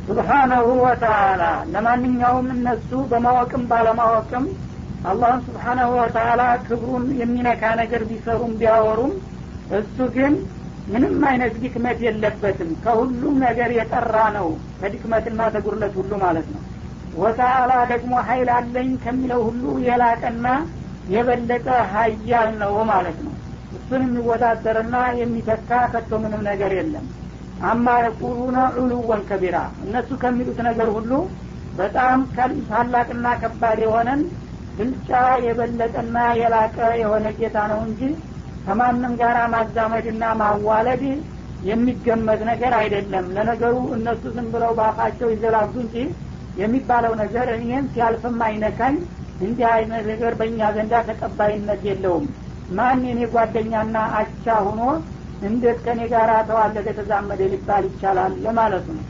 ሱብሓነሁ ወተአላ ለማንኛውም እነሱ በማወቅም ባለማወቅም አላህን ስብሓናሁ ወተአላ ክብሩን የሚነካ ነገር ቢሰሩም ቢያወሩም እሱ ግን ምንም አይነት ድክመት የለበትም ከሁሉም ነገር የጠራ ነው ከድክመትና ተጉርለት ሁሉ ማለት ነው ወተአላ ደግሞ ሀይል አለኝ ከሚለው ሁሉ የላቀና የበለጠ ሀያል ነው ማለት ነው እሱን የሚወዳደርና የሚተካ ከቶ ምንም ነገር የለም አማ የቁሉነ ዑሉወን ከቢራ እነሱ ከሚሉት ነገር ሁሉ በጣም ታላቅና ከባድ የሆነን ብልጫ የበለጠና የላቀ የሆነ ጌታ ነው እንጂ ከማንም ጋር ማዛመድና ማዋለድ የሚገመት ነገር አይደለም ለነገሩ እነሱ ዝም ብለው በአፋቸው ይዘላጉ እንጂ የሚባለው ነገር እኔም ሲያልፍም አይነካኝ እንዲህ አይነት ነገር በእኛ ዘንዳ ተቀባይነት የለውም ማን የኔ ጓደኛና አቻ ሁኖ እንዴት ከኔ ጋር ተዋለደ ተዛመደ ሊባል ይቻላል ለማለት ነው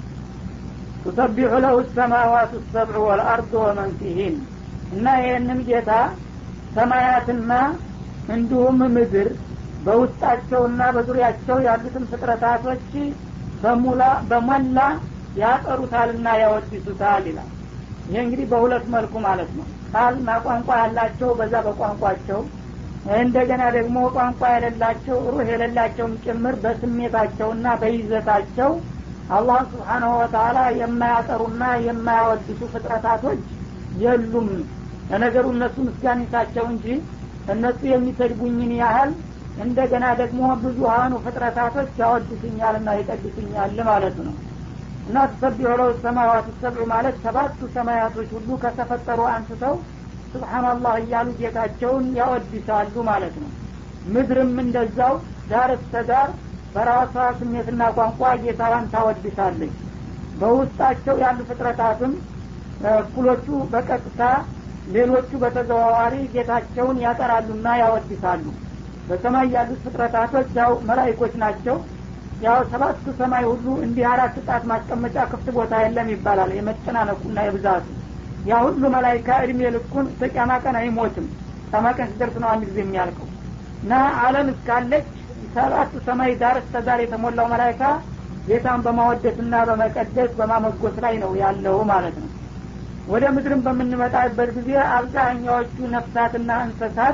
ቱሰቢሑ ለሁ ሰማዋት ሰብዑ ወልአርድ ወመን ፊሂን እና ይህንን ጌታ ሰማያትና እንዲሁም ምድር በውስጣቸውና በዙሪያቸው ያሉትን ፍጥረታቶች በሙላ በሞላ ያጠሩታልና ያወድሱታል ይላል ይህ እንግዲህ በሁለት መልኩ ማለት ነው ቃልና ቋንቋ ያላቸው በዛ በቋንቋቸው እንደገና ደግሞ ቋንቋ የሌላቸው ሩህ የሌላቸውም ጭምር በስሜታቸውና በይዘታቸው አላህ ስብሓናሁ ወተላ የማያጠሩና የማያወድሱ ፍጥረታቶች የሉም ለነገሩ እነሱ ምስጋኒታቸው እንጂ እነሱ የሚሰድቡኝን ያህል እንደገና ደግሞ ብዙሀኑ ፍጥረታቶች ያወድሱኛልና ይቀድሱኛል ማለት ነው እና ተሰቢሑ ለው ሰማዋት ሰብዑ ማለት ሰባቱ ሰማያቶች ሁሉ ከተፈጠሩ አንስተው ስብሓናላህ እያሉ ጌታቸውን ያወድሳሉ ማለት ነው ምድርም እንደዛው ዳር እስተ ዳር በራሷ ስሜትና ቋንቋ ጌታዋን ታወድሳለች በውስጣቸው ያሉ ፍጥረታትም እኩሎቹ በቀጥታ ሌሎቹ በተዘዋዋሪ ጌታቸውን ያጠራሉና ያወድሳሉ በሰማይ ያሉት ፍጥረታቶች ያው መላይኮች ናቸው ያው ሰባቱ ሰማይ ሁሉ እንዲህ አራት ጣት ማስቀመጫ ክፍት ቦታ የለም ይባላል የመጨናነቁና የብዛቱ ያ ሁሉ መላይካ እድሜ ልኩን ተቂያማ ቀን አይሞትም ቂያማ ቀን ሲደርስ ነው አንድ ጊዜ የሚያልቀው እና አለም እስካለች ሰባቱ ሰማይ ዳር እስተ ዳር የተሞላው መላይካ ጌታን በማወደስና በመቀደስ በማመጎስ ላይ ነው ያለው ማለት ነው ወደ ምድርም በምንመጣበት ጊዜ አብዛኛዎቹ ነፍሳትና እንስሳት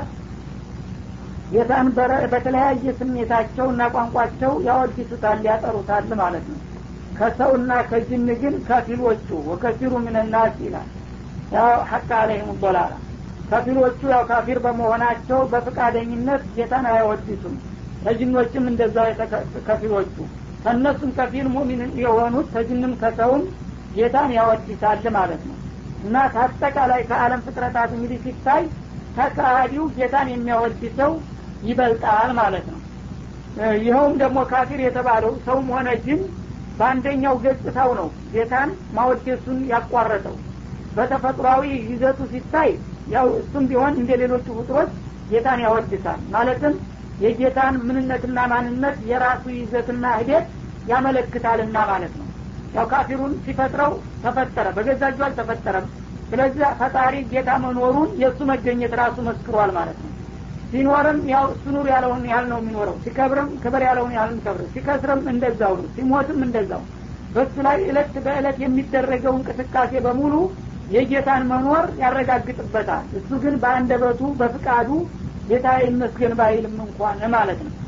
ጌታን በተለያየ ስሜታቸው እና ቋንቋቸው ያወድሱታል ያጠሩታል ማለት ነው ከሰውና ከጅን ግን ከፊሎቹ ወከፊሩ ምንናስ ይላል ያው ሐቅ አለህም ዶላላ ከፊሎቹ ያው ካፊር በመሆናቸው በፍቃደኝነት ጌታን አያወድሱም ከጅኖችም እንደዛው ከፊሎቹ ከእነሱም ከፊል ሙሚን የሆኑት ከጅንም ከሰውም ጌታን ያወድሳል ማለት ነው እና ከአጠቃላይ ከአለም ፍጥረታት እንግዲህ ሲታይ ተካሃዲው ጌታን የሚያወድሰው ይበልጣል ማለት ነው ይኸውም ደግሞ ካፊር የተባለው ሰውም ሆነ ጅን በአንደኛው ገጽታው ነው ጌታን ማወደሱን ያቋረጠው በተፈጥሯዊ ይዘቱ ሲታይ ያው እሱም ቢሆን እንደ ሌሎቹ ፍጥሮች ጌታን ያወድሳል ማለትም የጌታን ምንነትና ማንነት የራሱ ይዘትና ሂደት ያመለክታልና ማለት ነው ያው ካፊሩን ሲፈጥረው ተፈጠረ በገዛ እጁ አልተፈጠረም ስለዚህ ፈጣሪ ጌታ መኖሩን የእሱ መገኘት ራሱ መስክሯል ማለት ነው ሲኖርም ያው እሱ ኑር ያለውን ያህል ነው የሚኖረው ሲከብርም ክብር ያለውን ያህል የሚከብር ሲከስርም እንደዛው ነው ሲሞትም እንደዛው በሱ ላይ እለት በእለት የሚደረገው እንቅስቃሴ በሙሉ የጌታን መኖር ያረጋግጥበታል እሱ ግን በአንደበቱ በፍቃዱ ጌታ ይመስገን ባይልም እንኳን ማለት ነው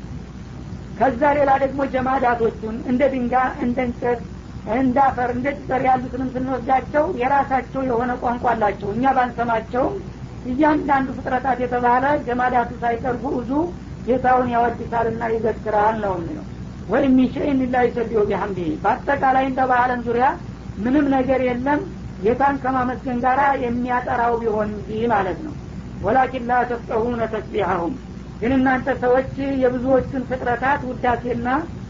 ከዛ ሌላ ደግሞ ጀማዳቶቹን እንደ ድንጋይ እንደ እንጨት እንደ አፈር እንደ ጭጠር ያሉትንም ስንወስዳቸው የራሳቸው የሆነ ቋንቋ አላቸው እኛ ባንሰማቸውም እያንዳንዱ ፍጥረታት የተባለ ጀማዳቱ ሳይቀርቡ ብዙ ጌታውን ያወድሳልና ይዘክራል ነው የሚለው ወይም ሚንሸይን ላ ይሰቢሁ ቢሐምዲ በአጠቃላይ እንደ በአለም ዙሪያ ምንም ነገር የለም ጌታን ከማመስገን ጋር የሚያጠራው ቢሆን እንጂ ማለት ነው ወላኪን ላ ተፍቀሁነ ተስቢሐሁም ግን እናንተ ሰዎች የብዙዎቹን ፍጥረታት ውዳሴና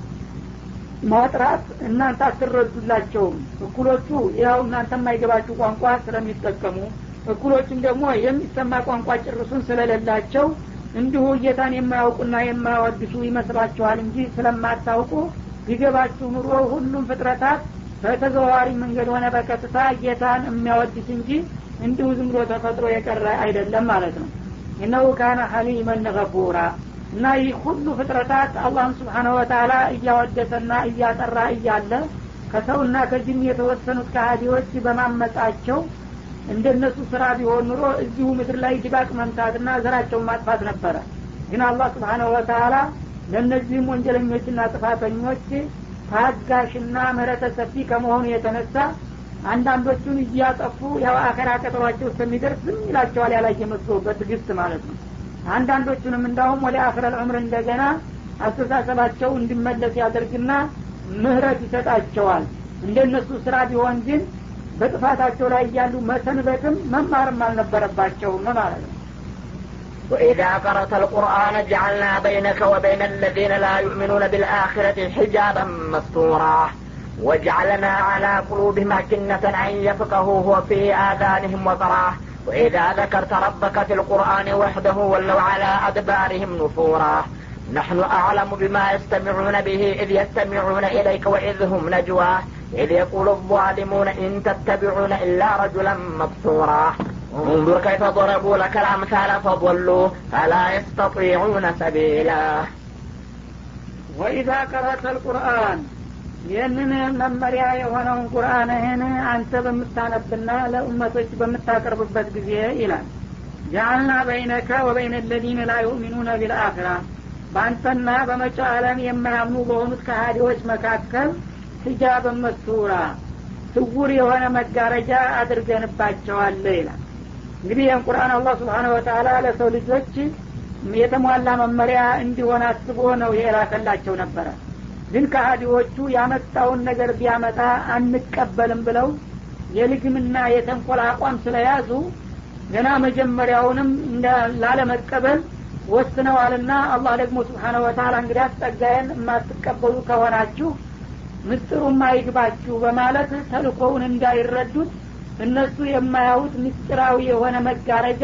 ማጥራት እናንተ አትረዱላቸውም እኩሎቹ ያው እናንተ የማይገባችሁ ቋንቋ ስለሚጠቀሙ እኩሎቹም ደግሞ የሚሰማ ቋንቋ ጭርሱን ስለሌላቸው እንዲሁ ጌታን የማያውቁና የማያወድሱ ይመስላችኋል እንጂ ስለማታውቁ ቢገባችሁ ኑሮ ሁሉም ፍጥረታት በተዘዋዋሪ መንገድ ሆነ በቀጥታ ጌታን የሚያወድስ እንጂ እንዲሁ ዝም ብሎ ተፈጥሮ የቀረ አይደለም ማለት ነው እነሁ ካነ ሐሊመን ገፉራ እና ይህ ሁሉ ፍጥረታት አላህን ስብሓነሁ ወተላ እያወደሰና እያጠራ እያለ ከሰውና ከጅን የተወሰኑት ከሃዲዎች በማመጻቸው እንደነሱ ስራ ቢሆን ኑሮ እዚሁ ምድር ላይ ድባቅ መምታትና ዘራቸውን ማጥፋት ነበረ ግን አላህ ስብሓናሁ ወተላ ለእነዚህም ወንጀለኞችና ጥፋተኞች ታጋሽና ምህረተ ሰፊ ከመሆኑ የተነሳ አንዳንዶቹን እያጠፉ ያው አኸራ ቀጠሯቸው እስከሚደርስ ዝም ይላቸዋል ያላየ መስሎ በትግስት ማለት ነው አንዳንዶቹንም እንዳውም ወደ አክረል ዑምር እንደገና አስተሳሰባቸው እንዲመለስ ያደርግና ምህረት ይሰጣቸዋል እንደነሱ ስራ ቢሆን ግን በጥፋታቸው ላይ እያሉ መሰንበትም መማርም አልነበረባቸውም ማለት ነው وإذا قرأت القرآن جعلنا بينك وبين الذين لا يؤمنون بالآخرة حجابا مستورا وجعلنا على قلوبهم أكنة أن يفقهوه وفي آذانهم وقراه وإذا ذكرت ربك في القرآن وحده ولوا على أدبارهم نفورا نحن أعلم بما يستمعون به إذ يستمعون إليك وإذ هم نجوى إذ يقول الظالمون إن تتبعون إلا رجلا مبصورا انظر كيف ضربوا لك الأمثال فضلوا فلا يستطيعون سبيلا ወኢዛ ቀረተ ልቁርአን ይህንን መመሪያ የሆነውን ቁርአንህን አንተ በምታነብና ለኡመቶች በምታቀርብበት ጊዜ ይላል ጃአልና በይነከ ወበይነ ለዚነ ላ ዩእሚኑነ ቢልአክራ በአንተና በመጪው ዓለም የማያምኑ በሆኑት ከሃዲዎች መካከል ሂጃብን መስተውራ ስውር የሆነ መጋረጃ አድርገንባቸዋል ይላል እንግዲህ ይህን ቁርአን አላህ ስብሓነ ወተላ ለሰው ልጆች የተሟላ መመሪያ እንዲሆን አስቦ ነው የላከላቸው ነበረ ግን ከሃዲዎቹ ያመጣውን ነገር ቢያመጣ አንቀበልም ብለው የልግምና የተንኮል አቋም ስለያዙ ገና መጀመሪያውንም ላለመቀበል ወስነዋልና አላህ ደግሞ ስብሓነ ወተላ እንግዲህ አስጠጋየን የማትቀበሉ ከሆናችሁ ምስጢሩም አይግባችሁ በማለት ተልኮውን እንዳይረዱት እነሱ የማያዩት ምስጢራዊ የሆነ መጋረጃ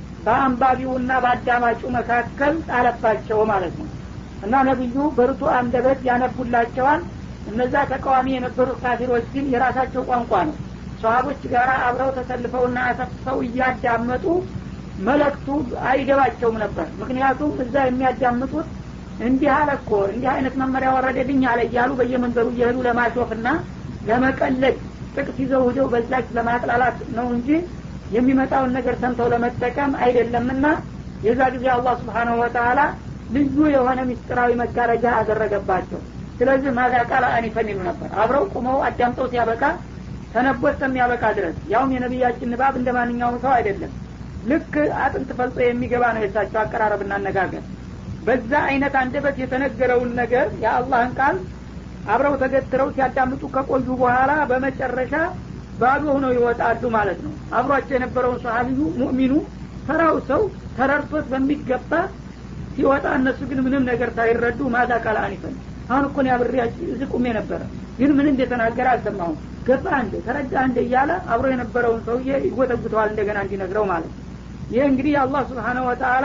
በአንባቢውና በአዳማጩ መካከል ጣለባቸው ማለት ነው እና ነቢዩ በርቱ አንደበት ያነቡላቸዋል እነዛ ተቃዋሚ የነበሩት ካፊሮች ግን የራሳቸው ቋንቋ ነው ሰሀቦች ጋር አብረው ተሰልፈውና አሰፍሰው እያዳመጡ መለክቱ አይገባቸውም ነበር ምክንያቱም እዛ የሚያዳምጡት እንዲህ አለ እኮ እንዲህ አይነት መመሪያ ወረደልኝ አለ እያሉ በየመንገዱ እየሄዱ ለማሾፍና ለመቀለድ ጥቅስ ይዘው ሂደው በዛች ለማጥላላት ነው እንጂ የሚመጣውን ነገር ሰምተው ለመጠቀም አይደለምና የዛ ጊዜ አላህ ስብሓናሁ ወተላ ልዩ የሆነ ምስጢራዊ መጋረጃ አደረገባቸው ስለዚህ ማዛ ቃል አኒፈን ይሉ ነበር አብረው ቁመው አዳምጠው ሲያበቃ ተነቦ እስከሚያበቃ ድረስ ያውም የነቢያችን ንባብ እንደ ማንኛውም ሰው አይደለም ልክ አጥንት ፈልጦ የሚገባ ነው የሳቸው አቀራረብና አነጋገር በዛ አይነት አንደበት የተነገረውን ነገር የአላህን ቃል አብረው ተገትረው ሲያዳምጡ ከቆዩ በኋላ በመጨረሻ ባዶ ሆነው ይወጣሉ ማለት ነው አብሯቸው የነበረውን ሰሀቢዩ ሙእሚኑ ተራው ሰው ተረድቶት በሚገባ ሲወጣ እነሱ ግን ምንም ነገር ሳይረዱ ማዛ ቃል አኒፈን አሁን እኮን ያብሬያችሁ እዚህ ቁሜ ነበረ ግን ምን እንደተናገረ አልሰማሁም ገባ እንደ ተረዳ እንደ እያለ አብሮ የነበረውን ሰውዬ ይጎተጉተዋል እንደገና እንዲነግረው ማለት ይህ እንግዲህ አላህ ስብሓነሁ ወተአላ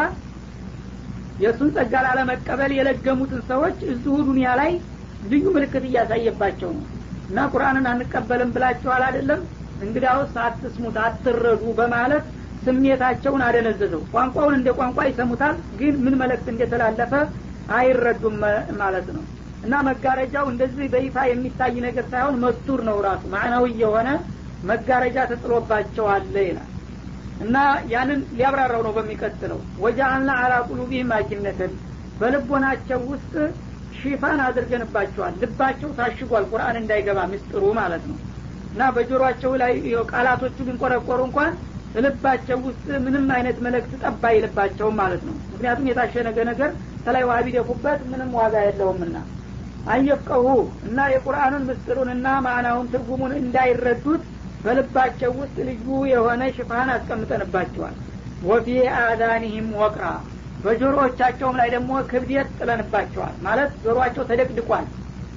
የእሱን ጸጋ ላለመቀበል የለገሙትን ሰዎች እዚሁ ዱኒያ ላይ ልዩ ምልክት እያሳየባቸው ነው እና ቁርአንን አንቀበልም ብላችኋል አይደለም እንግዲያውስ አትስሙት አትረዱ በማለት ስሜታቸውን አደነዘዘው ቋንቋውን እንደ ቋንቋ ይሰሙታል ግን ምን መልእክት እንደተላለፈ አይረዱም ማለት ነው እና መጋረጃው እንደዚህ በይፋ የሚታይ ነገር ሳይሆን መስቱር ነው ራሱ ማዕናዊ የሆነ መጋረጃ ተጥሎባቸዋል ይላል እና ያንን ሊያብራራው ነው በሚቀጥለው ወጃአልና አላ ቁሉቢህም አኪነትን በልቦናቸው ውስጥ ሽፋን አድርገንባቸዋል ልባቸው ታሽጓል ቁርአን እንዳይገባ ምስጥሩ ማለት ነው እና በጆሮአቸው ላይ ቃላቶቹ ቢንቆረቆሩ እንኳን ልባቸው ውስጥ ምንም አይነት መልእክት ጠባ አይልባቸውም ማለት ነው ምክንያቱም የታሸነገ ነገር ተላይ ውሃ ቢደፉበት ምንም ዋጋ የለውምና አየፍቀሁ እና የቁርአኑን ምስጢሩንና ማዕናውን ትርጉሙን እንዳይረዱት በልባቸው ውስጥ ልዩ የሆነ ሽፋን አስቀምጠንባቸዋል ወፊ አዳኒህም ወቅራ በጆሮዎቻቸውም ላይ ደግሞ ክብደት ጥለንባቸዋል ማለት ጆሮአቸው ተደቅድቋል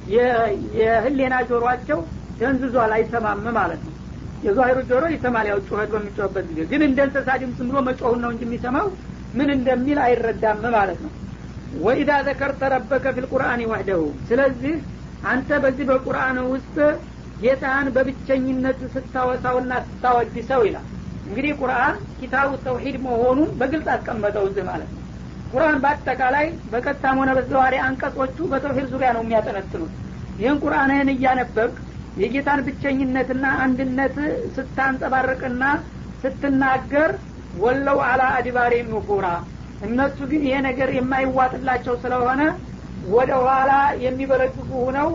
የህሌና ጆሮአቸው ደንዝዟል አይሰማም ማለት ነው የዛሂሩ ጆሮ ይሰማል ያው ጩኸት በሚጮህበት ጊዜ ግን እንደ እንስሳ ድምፅ ብሎ መጮሁን ነው እንጂ የሚሰማው ምን እንደሚል አይረዳም ማለት ነው ወኢዳ ዘከርተ ረበከ ፊልቁርአን ወህደሁ ስለዚህ አንተ በዚህ በቁርአን ውስጥ ጌታህን በብቸኝነት ስታወሳውና ስታወድሰው ይላል እንግዲህ ቁርአን ኪታቡ ተውሂድ መሆኑን በግልጽ አስቀመጠው እዚህ ማለት ነው ቁርአን በአጠቃላይ በቀጥታም ሆነ በዘዋሪ አንቀጾቹ በተውሂድ ዙሪያ ነው የሚያጠነጥኑት ይህን ቁርአንህን እያነበብክ የጌታን ብቸኝነትና አንድነት ስታንጸባርቅና ስትናገር ወለው አላ አድባሬ ኑፉራ እነሱ ግን ይሄ ነገር የማይዋጥላቸው ስለሆነ ወደ ኋላ የሚበረግጉ ሁነው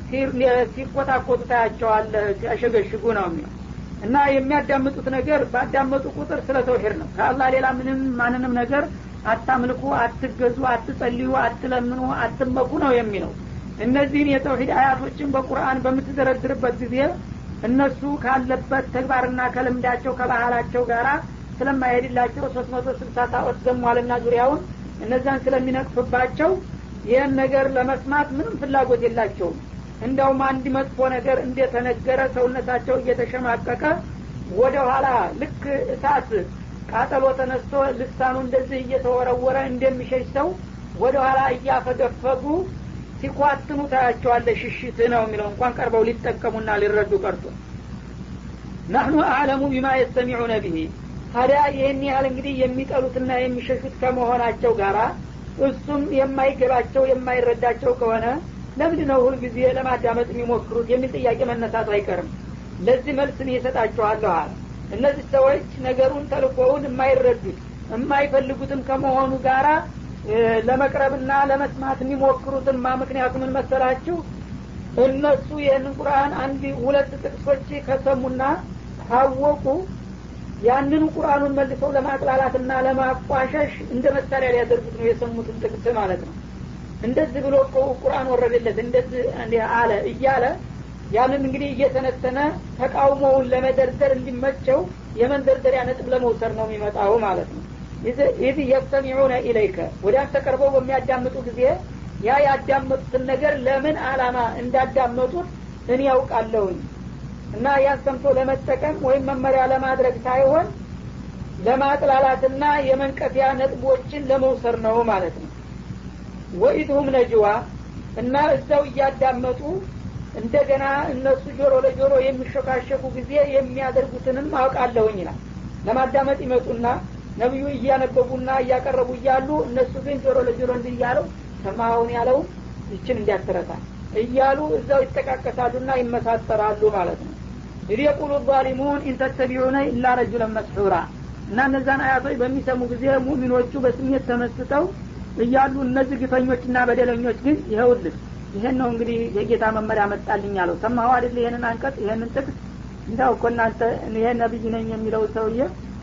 ሲቆጣቆጡ ታያቸዋለህ ሲያሸገሽጉ ነው የሚለው እና የሚያዳምጡት ነገር ባዳመጡ ቁጥር ስለ ተውሂድ ነው ከአላህ ሌላ ምንም ማንንም ነገር አታምልኩ አትገዙ አትጸልዩ አትለምኑ አትመኩ ነው የሚለው እነዚህን የተውሂድ አያቶችን በቁርአን በምትደረድርበት ጊዜ እነሱ ካለበት ተግባርና ከልምዳቸው ከባህላቸው ጋር ስለማይሄድላቸው ሶስት መቶ ስልሳ ታወት ዘሟልና ዙሪያውን እነዛን ስለሚነቅፍባቸው ይህን ነገር ለመስማት ምንም ፍላጎት የላቸውም እንደውም አንድ መጥፎ ነገር እንደተነገረ ሰውነታቸው እየተሸማቀቀ ወደ ኋላ ልክ እሳት ቃጠሎ ተነስቶ ልሳኑ እንደዚህ እየተወረወረ እንደሚሸሽ ሰው ወደ ኋላ እያፈገፈጉ ሲኳትኑ ታያቸዋለ ሽሽት ነው የሚለው እንኳን ቀርበው ሊጠቀሙና ሊረዱ ቀርቶ ናህኑ አዕለሙ ቢማ የስተሚዑነ ብሂ ታዲያ ይህን ያህል እንግዲህ የሚጠሉትና የሚሸሹት ከመሆናቸው ጋር እሱም የማይገባቸው የማይረዳቸው ከሆነ ለምንድ ነው ሁልጊዜ ለማዳመጥ የሚሞክሩት የሚል ጥያቄ መነሳቱ አይቀርም ለዚህ መልስ እኔ እሰጣችኋለሁ አለ እነዚህ ሰዎች ነገሩን ተልኮውን የማይረዱት የማይፈልጉትም ከመሆኑ ጋራ ለመቅረብና ለመስማት የሚሞክሩትማ ምክንያቱ ምን መሰላችሁ እነሱ ይህንን ቁርአን አንድ ሁለት ጥቅሶች ከሰሙና ካወቁ ያንኑ ቁርአኑን መልሰው ለማቅላላትና ለማቋሸሽ እንደ መሳሪያ ሊያደርጉት ነው የሰሙትን ጥቅስ ማለት ነው እንደዚህ ብሎ እኮ ቁርአን ወረደለት እንደዚህ አለ እያለ ያንን እንግዲህ እየተነተነ ተቃውሞውን ለመደርደር እንዲመቸው የመንደርደሪያ ነጥብ ለመውሰድ ነው የሚመጣው ማለት ነው ኢዝ የስተሚዑነ ኢለይከ ወደ አንተ ቀርበው በሚያዳምጡ ጊዜ ያ ያዳመጡትን ነገር ለምን አላማ እንዳዳመጡት እኔ ያውቃለሁኝ እና ያን ሰምቶ ለመጠቀም ወይም መመሪያ ለማድረግ ሳይሆን ለማጥላላትና የመንቀፊያ ነጥቦችን ለመውሰድ ነው ማለት ነው ወኢድሁም ነጅዋ እና እዛው እያዳመጡ እንደገና እነሱ ጆሮ ለጆሮ የሚሾካሸኩ ጊዜ የሚያደርጉትንም አውቃለሁኝ ይላል ለማዳመጥ ይመጡና ነቢዩ እያነበቡና እያቀረቡ እያሉ እነሱ ግን ጆሮ ለጆሮ እንዲህ እያለው ሰማኸውን ያለው ይችን እንዲያትረታ እያሉ እዛው ይጠቃቀሳሉና ይመሳጠራሉ ማለት ነው ኢድ የቁሉ ዛሊሙን ኢንተተቢዑነ ኢላ ረጁለን መስሑራ እና እነዛን አያቶች በሚሰሙ ጊዜ ሙሚኖቹ በስሜት ተመስጠው እያሉ እነዚህ ግፈኞችና በደለኞች ግን ይኸውልህ ይሄን ነው እንግዲህ የጌታ መመሪያ መጣልኝ አለው ሰማሁ አይደል ይሄንን አንቀጽ ይሄንን ጥቅስ እንዳው እኮ እናንተ ይሄ ነብይ ነኝ የሚለው ሰውዬ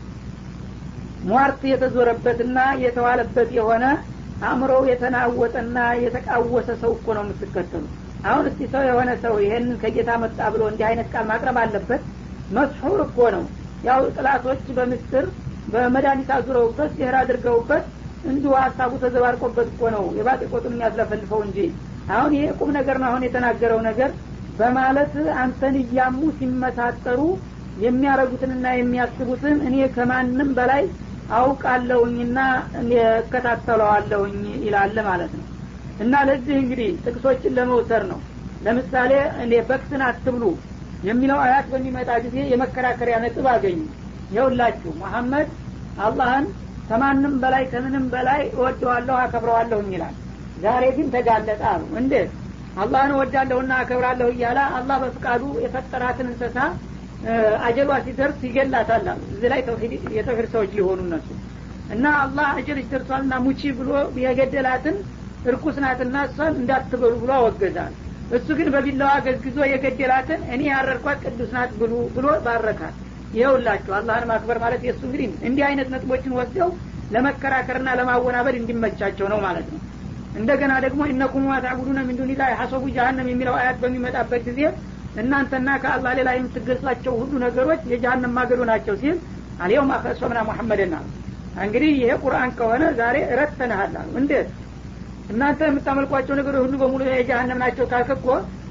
ሟርት የተዞረበትና የተዋለበት የሆነ አእምሮው የተናወጠና የተቃወሰ ሰው እኮ ነው የምትከተሉ አሁን እስቲ ሰው የሆነ ሰው ይሄንን ከጌታ መጣ ብሎ እንዲህ አይነት ቃል ማቅረብ አለበት መስሑር እኮ ነው ያው ጥላቶች በምስጥር በመድኃኒት አዙረውበት ሲህር አድርገውበት እንዲሁ ሀሳቡ ተዘባርቆበት እኮ ነው የባጤ ቆጡን የሚያስለፈልፈው እንጂ አሁን ይሄ ቁም ነገር ነው አሁን የተናገረው ነገር በማለት አንተን እያሙ ሲመሳጠሩ የሚያረጉትንና የሚያስቡትን እኔ ከማንም በላይ አውቃለሁኝና እከታተለዋለሁኝ ይላል ማለት ነው እና ለዚህ እንግዲህ ጥቅሶችን ለመውሰድ ነው ለምሳሌ እኔ በክስን አትብሉ የሚለው አያት በሚመጣ ጊዜ የመከራከሪያ ነጥብ አገኙ ይኸውላችሁ መሐመድ አላህን ከማንም በላይ ከምንም በላይ እወደዋለሁ አከብረዋለሁኝ ይላል ዛሬ ግን ተጋለጠ አሉ እንዴት አላህን እወዳለሁና አከብራለሁ እያለ አላህ በፍቃዱ የፈጠራትን እንስሳ አጀሏ ሲደርስ ይገላታል አሉ እዚህ ላይ የተውሂድ ሰዎች ሊሆኑ እነሱ እና አላህ አጀልሽ ደርሷልና ሙቺ ብሎ የገደላትን እርኩስ ናትና እሷን እንዳትበሉ ብሎ አወገዛል እሱ ግን በቢላዋ ገዝግዞ የገደላትን እኔ ያረርኳት ቅዱስ ናት ብሉ ብሎ ባረካት ይኸውላችሁ አላህን ማክበር ማለት የእሱ እንግዲህ እንዲህ አይነት ነጥቦችን ወስደው ለመከራከርና ለማወናበድ እንዲመቻቸው ነው ማለት ነው እንደገና ደግሞ እነኩም ታዕቡዱነ ሚን ዱኒላህ ሐሰቡ ጀሀነም የሚለው አያት በሚመጣበት ጊዜ እናንተና ከአላህ ሌላ የምትገዟቸው ሁሉ ነገሮች የጀሀነም ማገዶ ናቸው ሲል አልየውም አፈሶምና ሙሐመድና እንግዲህ ይሄ ቁርአን ከሆነ ዛሬ ረተንሃል አሉ እንዴት እናንተ የምታመልኳቸው ነገሮች ሁሉ በሙሉ የጀሀነም ናቸው ካልክ እኮ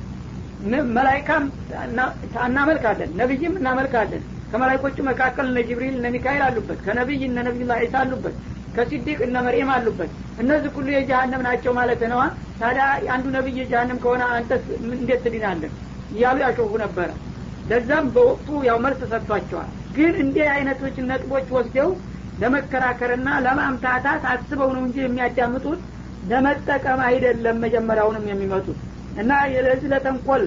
መላይካም እናመልካለን ነቢይም እናመልካለን ከመላይኮቹ መካከል እነ ጅብሪል እነ ሚካኤል አሉበት ከነቢይ እነ ነቢዩላህ ዒሳ አሉበት ከሲዲቅ እነ መርየም አሉበት እነዚህ ሁሉ የጀሀነም ናቸው ማለት ነዋ ታዲያ አንዱ ነቢይ የጀሀነም ከሆነ አንተስ እንዴት ትድናለን እያሉ ያሾፉ ነበረ ለዛም በወቅቱ ያው መልስ ሰጥቷቸዋል ግን እንዲህ አይነቶች ነጥቦች ወስደው ለመከራከርና ለማምታታት አስበው ነው እንጂ የሚያዳምጡት ለመጠቀም አይደለም መጀመሪያውንም የሚመጡት እና ለዚህ ለተንኮል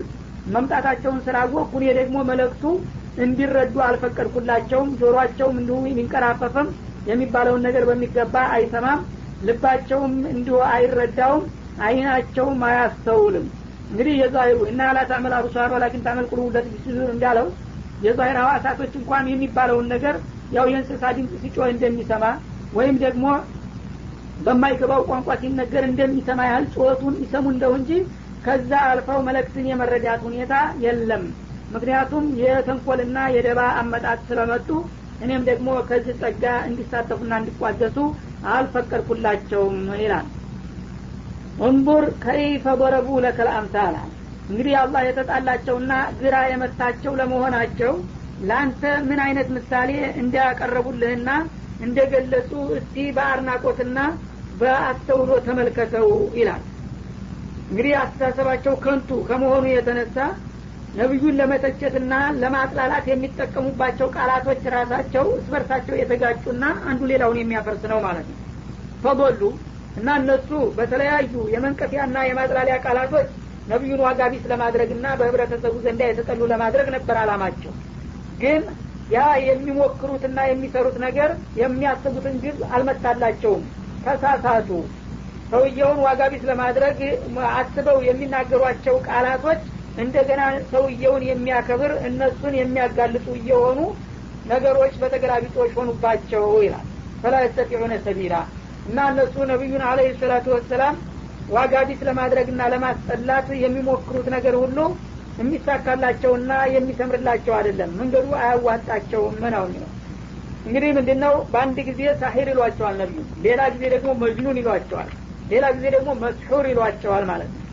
መምጣታቸውን ስላወቅኩ እኔ ደግሞ መለክቱ እንዲረዱ አልፈቀድኩላቸውም ጆሮአቸውም እንዲሁ የሚንቀራፈፍም የሚባለውን ነገር በሚገባ አይሰማም ልባቸውም እንዲሁ አይረዳውም አይናቸውም አያስተውልም እንግዲህ የዛሂሩ እና ላ ታዕመል አብሷር ወላኪን ታዕመል ቁሉብ ለቲ ፊ ሱዱር እንዳለው የዛሂር ሐዋሳቶች እንኳን የሚባለውን ነገር ያው የእንስሳ ድምፅ ሲጮህ እንደሚሰማ ወይም ደግሞ በማይገባው ቋንቋ ሲነገር እንደሚሰማ ያህል ጩኸቱን ይሰሙ እንደው እንጂ ከዛ አልፈው መለክትን የመረዳት ሁኔታ የለም ምክንያቱም የተንኮልና የደባ አመጣት ስለመጡ እኔም ደግሞ ከዚህ ጸጋ እንዲሳተፉና እንዲቋደሱ አልፈቀድኩላቸውም ይላል እንቡር ከይፈ በረቡ ለከል አምሳላ እንግዲህ አላህ የተጣላቸውና ግራ የመታቸው ለመሆናቸው ለአንተ ምን አይነት ምሳሌ እንዲያቀረቡልህና እንደገለጹ እስቲ በአድናቆትና በአስተውሎ ተመልከተው ይላል እንግዲህ አስተሳሰባቸው ከንቱ ከመሆኑ የተነሳ ነቢዩን ለመተቸትና ለማጥላላት የሚጠቀሙባቸው ቃላቶች ራሳቸው እስበርሳቸው የተጋጩና አንዱ ሌላውን የሚያፈርስ ነው ማለት ነው ፈበሉ እና እነሱ በተለያዩ የመንቀፊያና የማጥላሊያ ቃላቶች ነቢዩን ዋጋ ቢስ ለማድረግና በህብረተሰቡ ዘንዳ የተጠሉ ለማድረግ ነበር አላማቸው ግን ያ የሚሞክሩትና የሚሰሩት ነገር የሚያስቡትን ግብ አልመታላቸውም ተሳሳቱ ሰውየውን ዋጋ ቢስ ለማድረግ አስበው የሚናገሯቸው ቃላቶች እንደገና ሰውየውን የሚያከብር እነሱን የሚያጋልጡ እየሆኑ ነገሮች በተገላቢጦች ሆኑባቸው ይላል ፈላ የስተጢዑነ ሰቢላ እና እነሱ ነቢዩን አለህ ሰላቱ ወሰላም ዋጋ ቢስ ለማድረግና ለማስጠላት የሚሞክሩት ነገር ሁሉ የሚሳካላቸውና የሚሰምርላቸው አይደለም መንገዱ አያዋጣቸውም ነው የሚለው እንግዲህ ምንድን ነው በአንድ ጊዜ ሳሂር ይሏቸዋል ነቢዩ ሌላ ጊዜ ደግሞ መጅኑን ይሏቸዋል ሌላ ጊዜ ደግሞ መስሑር ይሏቸዋል ማለት ነው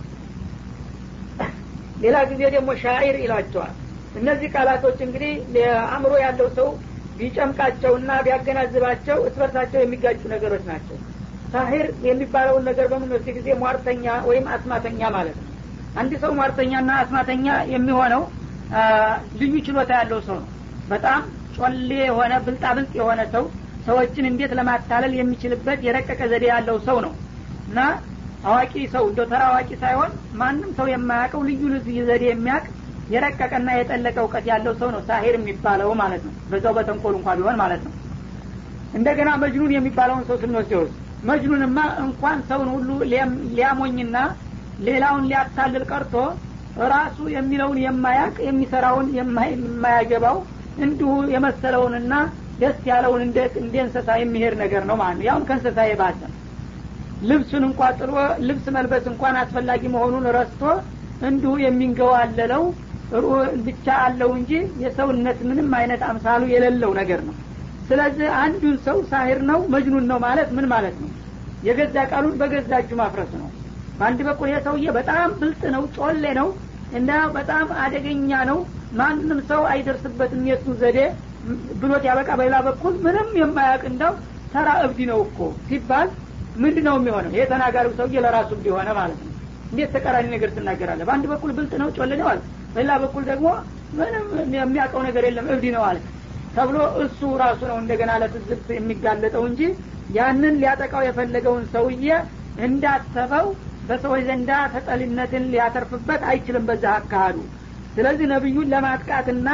ሌላ ጊዜ ደግሞ ሻዒር ይሏቸዋል እነዚህ ቃላቶች እንግዲህ አእምሮ ያለው ሰው ቢጨምቃቸውና ቢያገናዝባቸው እስበርሳቸው የሚጋጩ ነገሮች ናቸው ሳሂር የሚባለውን ነገር በምንወስድ ጊዜ ሟርተኛ ወይም አስማተኛ ማለት ነው አንድ ሰው ሟርተኛና አስማተኛ የሚሆነው ልዩ ችሎታ ያለው ሰው ነው በጣም ጮሌ የሆነ ብልጣብልጥ የሆነ ሰው ሰዎችን እንዴት ለማታለል የሚችልበት የረቀቀ ዘዴ ያለው ሰው ነው እና አዋቂ ሰው እንደ ተራ አዋቂ ሳይሆን ማንም ሰው የማያውቀው ልዩ ልዩ ዘዴ የሚያውቅ የረቀቀና የጠለቀ እውቀት ያለው ሰው ነው ሳሄር የሚባለው ማለት ነው በዛው በተንኮል እንኳ ቢሆን ማለት ነው እንደገና መጅኑን የሚባለውን ሰው ስንወስደው መጅኑንማ እንኳን ሰውን ሁሉ ሊያሞኝና ሌላውን ሊያታልል ቀርቶ ራሱ የሚለውን የማያቅ የሚሰራውን የማያገባው እንዲሁ የመሰለውንና ደስ ያለውን እንደ እንስሳ የሚሄድ ነገር ነው ማለት ነው ያሁን ከእንስሳ የባሰ ልብሱን እንኳ ጥሎ ልብስ መልበስ እንኳን አስፈላጊ መሆኑን ረስቶ እንዲሁ የሚንገዋለለው ብቻ አለው እንጂ የሰውነት ምንም አይነት አምሳሉ የሌለው ነገር ነው ስለዚህ አንዱን ሰው ሳሂር ነው መጅኑን ነው ማለት ምን ማለት ነው የገዛ ቃሉን በገዛ እጁ ማፍረስ ነው በአንድ በኩል ይሄ ሰውዬ በጣም ብልጥ ነው ጮሌ ነው እና በጣም አደገኛ ነው ማንም ሰው አይደርስበትም የሱ ዘዴ ብሎት ያበቃ በሌላ በኩል ምንም የማያውቅ እንዳው ተራ እብድ ነው እኮ ሲባል ምንድ ነው የሚሆነው ይሄ ተናጋሪው ሰውዬ ለራሱ እንዲሆነ ማለት ነው እንዴት ተቃራኒ ነገር ትናገራለ በአንድ በኩል ብልጥ ነው ጮሌ ነው አለ በሌላ በኩል ደግሞ ምንም የሚያውቀው ነገር የለም እብድ ነው አለ ተብሎ እሱ ራሱ ነው እንደገና ለትዝብት የሚጋለጠው እንጂ ያንን ሊያጠቃው የፈለገውን ሰውዬ እንዳሰበው በሰዎች ዘንዳ ተጠሊነትን ሊያተርፍበት አይችልም በዛ አካሃዱ ስለዚህ ነቢዩን ለማጥቃትና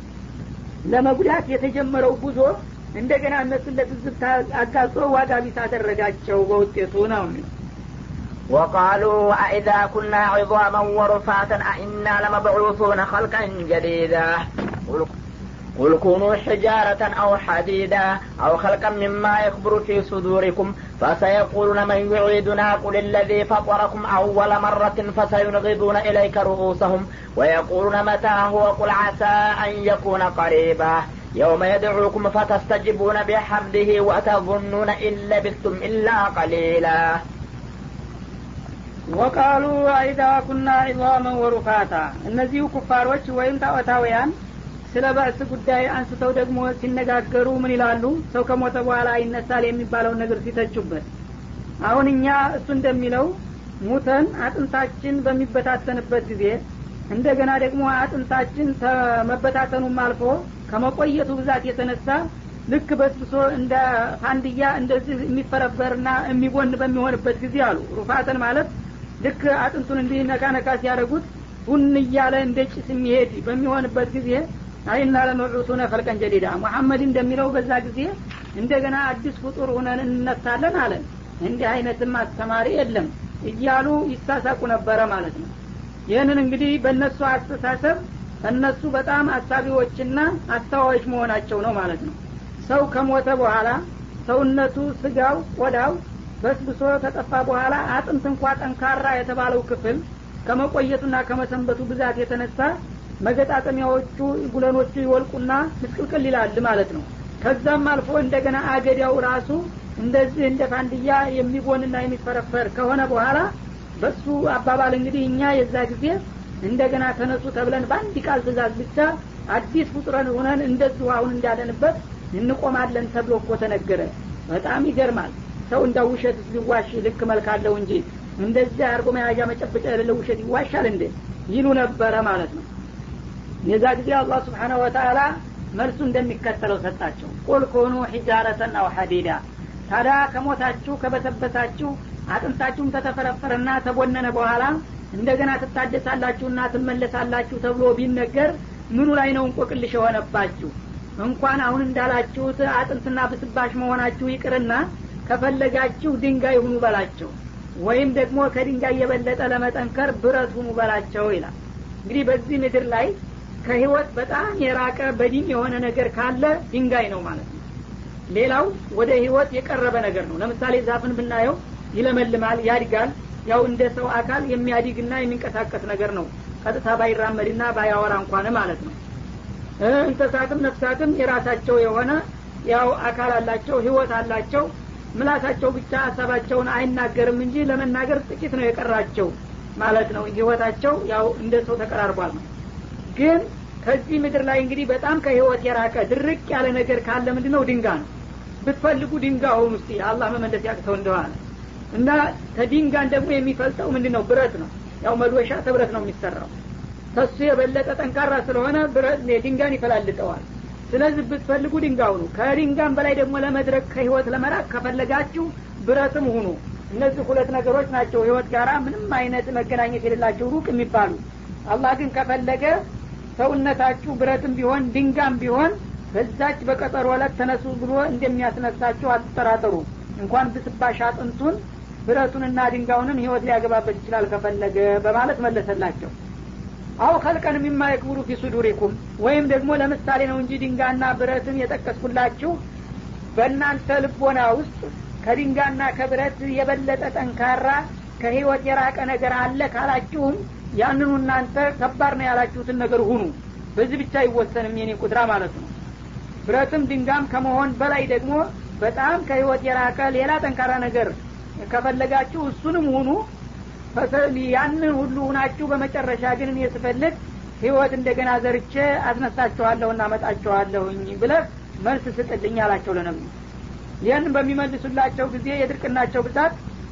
ለመጉዳት የተጀመረው ጉዞ እንደገና እነሱን ለትዝብት አጋልጦ ዋጋ ቢስ አደረጋቸው በውጤቱ ነው የሚለው وقالوا أئذا كنا عظاما ورفاتا أئنا لمبعوثون خلقا جديدا قل كونوا حجارة أو حديدا أو خلقا مما يكبر في صدوركم فسيقولون من يعيدنا قل الذي فطركم أول مرة فسينغضون إليك رؤوسهم ويقولون متى هو قل عسى أن يكون قريبا يوم يدعوكم فتستجيبون بحمده وتظنون إن لبثتم إلا قليلا ወቃሉ አይዛ ኩና ዒዛመን ወሩፋታ እነዚሁ ኩፋሮች ወይም ጣዖታውያን ስለ በእስ ጉዳይ አንስተው ደግሞ ሲነጋገሩ ምን ይላሉ ሰው ከሞተ በኋላ ይነሳል የሚባለውን ነገር ሲተቹበት አሁን እኛ እሱ እንደሚለው ሙተን አጥንታችን በሚበታተንበት ጊዜ እንደገና ደግሞ አጥንታችን መበታተኑም አልፎ ከመቆየቱ ብዛት የተነሳ ልክ በስብሶ እንደ ፋንድያ እንደዚህ የሚፈረበርና የሚቦን በሚሆንበት ጊዜ አሉ ሩፋተን ማለት ልክ አጥንቱን እንዲህ ነካ ነካ ሲያደረጉት ቡን እያለ እንደ ጭስ የሚሄድ በሚሆንበት ጊዜ አይና ለመዑቱነ ፈልቀን ጀዲዳ ሙሐመድ እንደሚለው በዛ ጊዜ እንደገና አዲስ ፍጡር ሁነን እንነሳለን አለን እንዲህ አይነትም አስተማሪ የለም እያሉ ይሳሳቁ ነበረ ማለት ነው ይህንን እንግዲህ በእነሱ አስተሳሰብ እነሱ በጣም አሳቢዎችና አስተዋዮች መሆናቸው ነው ማለት ነው ሰው ከሞተ በኋላ ሰውነቱ ስጋው ቆዳው በስብሶ ከጠፋ በኋላ አጥንት እንኳ ጠንካራ የተባለው ክፍል ከመቆየቱና ከመሰንበቱ ብዛት የተነሳ መገጣጠሚያዎቹ ጉለኖቹ ይወልቁና ምስቅልቅል ይላል ማለት ነው ከዛም አልፎ እንደገና አገዳው ራሱ እንደዚህ እንደ ፋንድያ የሚቦንና የሚፈረፈር ከሆነ በኋላ በሱ አባባል እንግዲህ እኛ የዛ ጊዜ እንደገና ተነሱ ተብለን በአንድ ቃል ትእዛዝ ብቻ አዲስ ፍጡረን ሆነን እንደዚሁ አሁን እንዳለንበት እንቆማለን ተብሎ እኮ ተነገረ በጣም ይገርማል ሰው እንዳ ውሸት ሊዋሽ ልክ መልካለው እንጂ እንደዚህ አርጎ መያዣ መጨበጫ የሌለ ውሸት ይዋሻል እንዴ ይሉ ነበረ ማለት ነው የዛ ጊዜ አላህ ስብሓናሁ ወተአላ መልሱ እንደሚከተለው ሰጣቸው ቁል ኮኑ ሒጃረተን አው ሐዲዳ ታዲያ ከሞታችሁ ከበሰበሳችሁ አጥንታችሁም ተተፈረፈረና ተቦነነ በኋላ እንደገና ትታደሳላችሁና ትመለሳላችሁ ተብሎ ቢነገር ምኑ ላይ ነው እንቆቅልሽ የሆነባችሁ እንኳን አሁን እንዳላችሁት አጥንትና ብስባሽ መሆናችሁ ይቅርና ከፈለጋችሁ ድንጋይ ሁኑ በላቸው ወይም ደግሞ ከድንጋይ የበለጠ ለመጠንከር ብረት ሁኑ በላቸው ይላል እንግዲህ በዚህ ምድር ላይ ከህይወት በጣም የራቀ በዲን የሆነ ነገር ካለ ድንጋይ ነው ማለት ነው ሌላው ወደ ህይወት የቀረበ ነገር ነው ለምሳሌ ዛፍን ብናየው ይለመልማል ያድጋል ያው እንደ ሰው አካል የሚያድግና የሚንቀሳቀስ ነገር ነው ቀጥታ ባይራመድና ባያወራ እንኳን ማለት ነው እንስሳትም ነፍሳትም የራሳቸው የሆነ ያው አካል አላቸው ህይወት አላቸው ምላሳቸው ብቻ ሀሳባቸውን አይናገርም እንጂ ለመናገር ጥቂት ነው የቀራቸው ማለት ነው ህይወታቸው ያው እንደ ሰው ተቀራርቧል ነው ግን ከዚህ ምድር ላይ እንግዲህ በጣም ከህይወት የራቀ ድርቅ ያለ ነገር ካለ ምንድ ነው ድንጋ ነው ብትፈልጉ ድንጋ ሆኑ ውስጥ አላህ መመለስ ያቅተው እንደሆነ እና ከድንጋን ደግሞ የሚፈልጠው ምንድ ነው ብረት ነው ያው መዶሻ ተብረት ነው የሚሰራው ከሱ የበለጠ ጠንካራ ስለሆነ ድንጋን ይፈላልጠዋል ስለዚህ ብትፈልጉ ድንጋ ሁኑ ከድንጋም በላይ ደግሞ ለመድረክ ከህይወት ለመራቅ ከፈለጋችሁ ብረትም ሁኑ እነዚህ ሁለት ነገሮች ናቸው ህይወት ጋራ ምንም አይነት መገናኘት የሌላቸው ሩቅ የሚባሉ አላህ ግን ከፈለገ ሰውነታችሁ ብረትም ቢሆን ድንጋም ቢሆን በዛች በቀጠሮ ዕለት ተነሱ ብሎ እንደሚያስነሳችሁ አትጠራጠሩ እንኳን ብስባሽ አጥንቱን ብረቱንና ድንጋውንም ህይወት ሊያገባበት ይችላል ከፈለገ በማለት መለሰላቸው አው ከልቀን የሚማ የክብሩ ፊ ሱዱሪኩም ወይም ደግሞ ለምሳሌ ነው እንጂ ድንጋና ብረትን የጠቀስኩላችሁ በእናንተ ልቦና ውስጥ ከድንጋና ከብረት የበለጠ ጠንካራ ከህይወት የራቀ ነገር አለ ካላችሁም ያንኑ እናንተ ከባድ ነው ያላችሁትን ነገር ሁኑ በዚህ ብቻ አይወሰንም የኔ ቁጥራ ማለት ነው ብረትም ድንጋም ከመሆን በላይ ደግሞ በጣም ከህይወት የራቀ ሌላ ጠንካራ ነገር ከፈለጋችሁ እሱንም ሁኑ ያንን ሁሉ ሁናችሁ በመጨረሻ ግን እኔ ስፈልግ ህይወት እንደገና ዘርቼ አስነሳችኋለሁ እና መጣችኋለሁኝ ብለህ መልስ ስጥልኝ አላቸው ለነብዩ ይህን በሚመልሱላቸው ጊዜ የድርቅናቸው ብዛት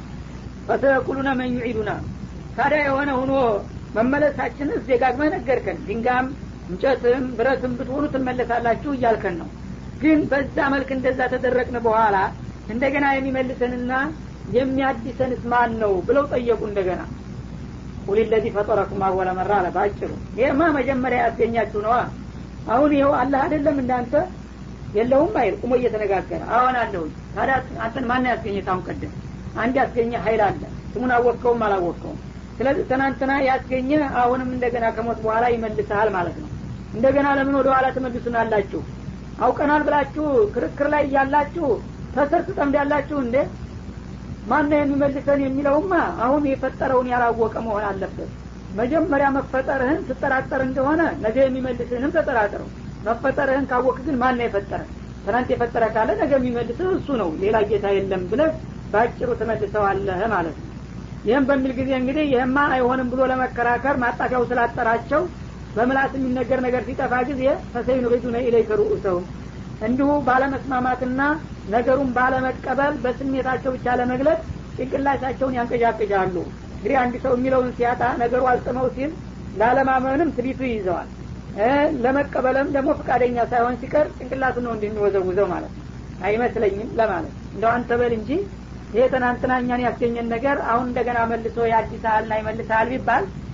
ፈተቁሉነ መን ዩዒዱና ታዲያ የሆነ ሁኖ መመለሳችንስ ደጋግመህ ነገርከን ድንጋም እንጨትም ብረትም ብትሆኑ ትመለሳላችሁ እያልከን ነው ግን በዛ መልክ እንደዛ ተደረቅን በኋላ እንደገና የሚመልሰንና የሚያድሰንስ ማን ነው ብለው ጠየቁ እንደገና ቁል ለዚ ፈጠረኩም አወለ መራ አለ ባጭሩ ይህማ መጀመሪያ ያስገኛችሁ ነዋ አሁን ይኸው አላህ አይደለም እንዳንተ የለውም አይል ቁሞ እየተነጋገረ አሁን አለሁኝ ታዲያ አንተን ማን ያስገኘ ታሁን ቀደም አንድ ያስገኘ ሀይል አለ ስሙን አወቅከውም አላወቅከውም ስለዚህ ትናንትና ያስገኘ አሁንም እንደገና ከሞት በኋላ ይመልሰሃል ማለት ነው እንደገና ለምን ወደ ኋላ ትመልሱናላችሁ አውቀናል ብላችሁ ክርክር ላይ እያላችሁ ተስር ትጠምዳላችሁ እንዴ ማነው የሚመልሰን የሚለውማ አሁን የፈጠረውን ያላወቀ መሆን አለበት መጀመሪያ መፈጠርህን ትጠራጠር እንደሆነ ነገ የሚመልስህንም ተጠራጥረው መፈጠርህን ካወቅ ግን ማን ነው የፈጠረ ትናንት የፈጠረ ካለ ነገ የሚመልስህ እሱ ነው ሌላ ጌታ የለም ብለህ በአጭሩ ትመልሰዋለህ ማለት ነው ይህም በሚል ጊዜ እንግዲህ ይህማ አይሆንም ብሎ ለመከራከር ማጣፊያው ስላጠራቸው በምላስ የሚነገር ነገር ሲጠፋ ጊዜ ፈሰይኑ ሪዱነ ኢለይከ ሩኡሰውም እንዲሁ ባለመስማማትና ነገሩን ባለመቀበል በስሜታቸው ብቻ ለመግለጽ ጭንቅላታቸውን ያንቀዣቅዣሉ እንግዲህ አንድ ሰው የሚለውን ሲያጣ ነገሩ አልጥመው ሲል ላለማመንም ትቢቱ ይይዘዋል ለመቀበልም ደግሞ ፈቃደኛ ሳይሆን ሲቀር ጭንቅላቱ ነው እንደሚወዘውዘው ማለት ነው አይመስለኝም ለማለት እንደው አንተ በል እንጂ ይሄ ትናንትና እኛን ያስገኘን ነገር አሁን እንደገና መልሶ ያድሳልና ይመልሳል ቢባል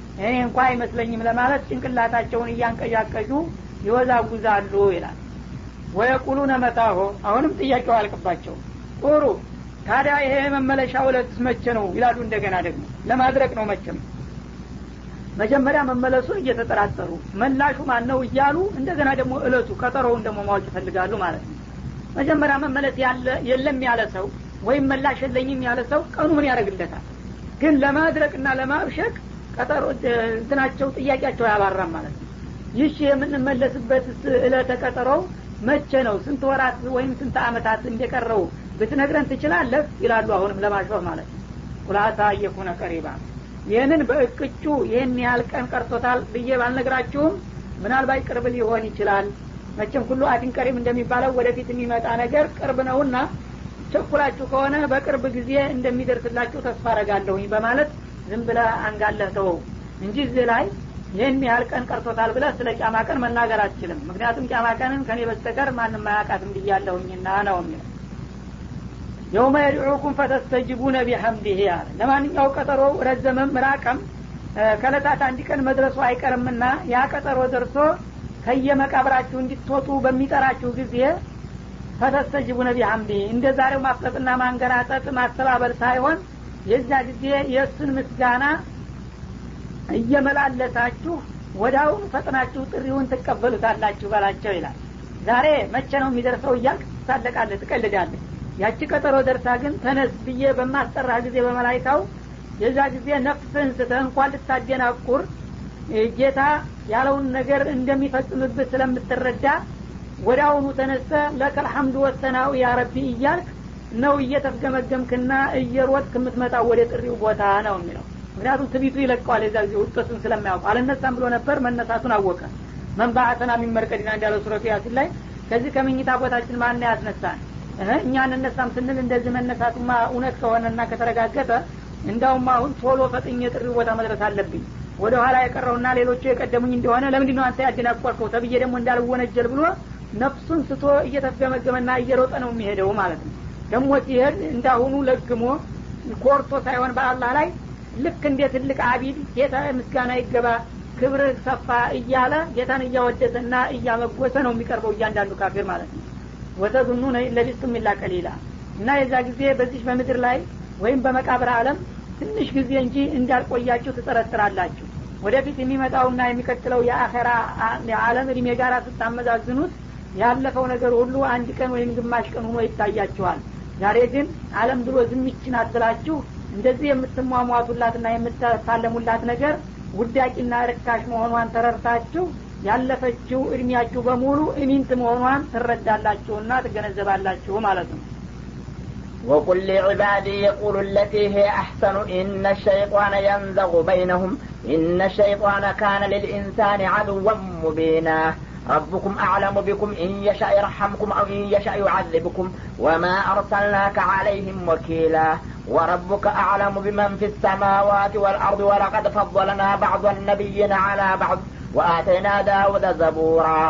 እኔ እንኳ አይመስለኝም ለማለት ጭንቅላታቸውን እያንቀዣቀዡ ይወዛጉዛሉ ይላል ወየቁሉነ መታሆ አሁንም ጥያቄው አልቅባቸው ጥሩ ታዲያ ይሄ መመለሻ እለት መቼ ነው ይላሉ እንደገና ደግሞ ለማድረግ ነው መቼም መጀመሪያ መመለሱን እየተጠራጠሩ መላሹ ማን ነው እያሉ እንደገና ደግሞ እለቱ ቀጠሮውን ደግሞ ማወቅ ይፈልጋሉ ማለት ነው መጀመሪያ መመለስ ያለ የለም ያለ ሰው ወይም መላሽ የለኝም ያለ ሰው ቀኑ ምን ያደርግለታል ግን ለማድረቅና ለማብሸቅ ቀጠሮ እንትናቸው ጥያቄያቸው አያባራም ማለት ነው ይህ የምንመለስበት እለተ ቀጠሮው መቼ ነው ስንት ወራት ወይም ስንት አመታት እንደቀረው ብትነግረን ትችላለህ ይላሉ አሁንም ለማሾፍ ማለት ነው ቁላሳ እየኩነ ቀሪባ ይህንን በእቅጩ ይህን ያህል ቀን ቀርቶታል ብዬ ባልነግራችሁም ምናልባት ቅርብ ሊሆን ይችላል መቼም ሁሉ አቲን ቀሪም እንደሚባለው ወደፊት የሚመጣ ነገር ቅርብ ነውና ቸኩላችሁ ከሆነ በቅርብ ጊዜ እንደሚደርስላችሁ ተስፋ አረጋለሁኝ በማለት ዝም ብለ አንጋለህ ተወው እንጂ እዚህ ላይ ይህን ያህል ቀን ቀርቶታል ብለህ ስለ ቂያማ ቀን መናገር አትችልም ምክንያቱም ቂያማ ቀንን ከኔ በስተቀር ማንም አያውቃትም ብያለሁኝና ነው የሚለው የውመ የድዑኩም ፈተስተጅቡነ ቢሐምዲህ አለ ለማንኛው ቀጠሮ ረዘመም ራቀም ከለታት አንድ ቀን መድረሱ አይቀርምና ያ ቀጠሮ ደርሶ ከየመቃብራችሁ እንድትወጡ በሚጠራችሁ ጊዜ ፈተስተጅቡነ ቢሐምዲህ እንደ ዛሬው ማፍጠጥና ማንገራጠጥ ማስተባበል ሳይሆን የዛ ጊዜ የእሱን ምስጋና እየመላለሳችሁ ወዳውን ፈጥናችሁ ጥሪውን ትቀበሉታላችሁ በላቸው ይላል ዛሬ መቼ ነው የሚደርሰው እያልክ ትሳለቃለህ ትቀልዳለህ ያቺ ቀጠሮ ደርሳ ግን ተነስ ብዬ በማስጠራ ጊዜ በመላይካው የዛ ጊዜ ነፍስህን ስተህ እንኳን ልታደናቁር ጌታ ያለውን ነገር እንደሚፈጽምብህ ስለምትረዳ ወደ አሁኑ ተነስተ ለከል ሐምዱ ወሰናው ያ ረቢ እያልክ ነው እየተፍገመገምክና እየሮጥክ የምትመጣው ወደ ጥሪው ቦታ ነው የሚለው ምክንያቱም ትቢቱ ይለቀዋል የዛ ጊዜ ውጠቱን ስለማያውቅ አልነሳም ብሎ ነበር መነሳቱን አወቀ መንባአተና የሚመርቀድና እንዳለው ሱረቱ ያሲን ላይ ከዚህ ከምኝታ ቦታችን ማን ያስነሳን እኛ እንነሳም ስንል እንደዚህ መነሳቱማ እውነት ከሆነና ከተረጋገጠ እንዳውም አሁን ቶሎ ፈጥኝ የጥሪ ቦታ መድረስ አለብኝ ወደ ኋላ የቀረውና ሌሎቹ የቀደሙኝ እንደሆነ ለምንድ ነው አንተ ያደናቆርከው ተብዬ ደግሞ እንዳልወነጀል ብሎ ነፍሱን ስቶ እየተፍገመገመና እየሮጠ ነው የሚሄደው ማለት ነው ደግሞ ሲሄድ እንዳሁኑ ለግሞ ኮርቶ ሳይሆን በአላህ ላይ ልክ እንደ ትልቅ አቢድ ጌታ ምስጋና ይገባ ክብርህ ሰፋ እያለ ጌታን እያወደሰና እያመጎሰ ነው የሚቀርበው እያንዳንዱ ካፊር ማለት ነው ወተዙኑነ ለቢስቱም ኢላ ቀሊላ እና የዛ ጊዜ በዚህ በምድር ላይ ወይም በመቃብር አለም ትንሽ ጊዜ እንጂ እንዳልቆያችሁ ትጠረጥራላችሁ ወደፊት የሚመጣውና የሚቀጥለው የአኸራ የዓለም እድሜ ጋር ስታመዛዝኑት ያለፈው ነገር ሁሉ አንድ ቀን ወይም ግማሽ ቀን ሆኖ ይታያችኋል ዛሬ ግን አለም ብሎ ዝምችን አትላችሁ እንደዚህ የምትሟሟቱላትና የምትፋለሙላት ነገር ውዳቂና ርካሽ መሆኗን ተረርታችሁ ያለፈችው እድሜያችሁ በሙሉ እሚንት መሆኗን ትረዳላችሁና ትገነዘባላችሁ ማለት ነው وقل لعبادي يقولوا التي هي أحسن إن الشيطان ينزغ بينهم إن الشيطان كان للإنسان عدوا مبينا ربكم أعلم بكم إن يشاء يرحمكم أو إن يشاء يعذبكم وما أرسلناك عليهم وكيلا وربك أعلم بمن في السماوات والأرض ولقد فضلنا بعض النبيين على بعض وآتينا داود زبورا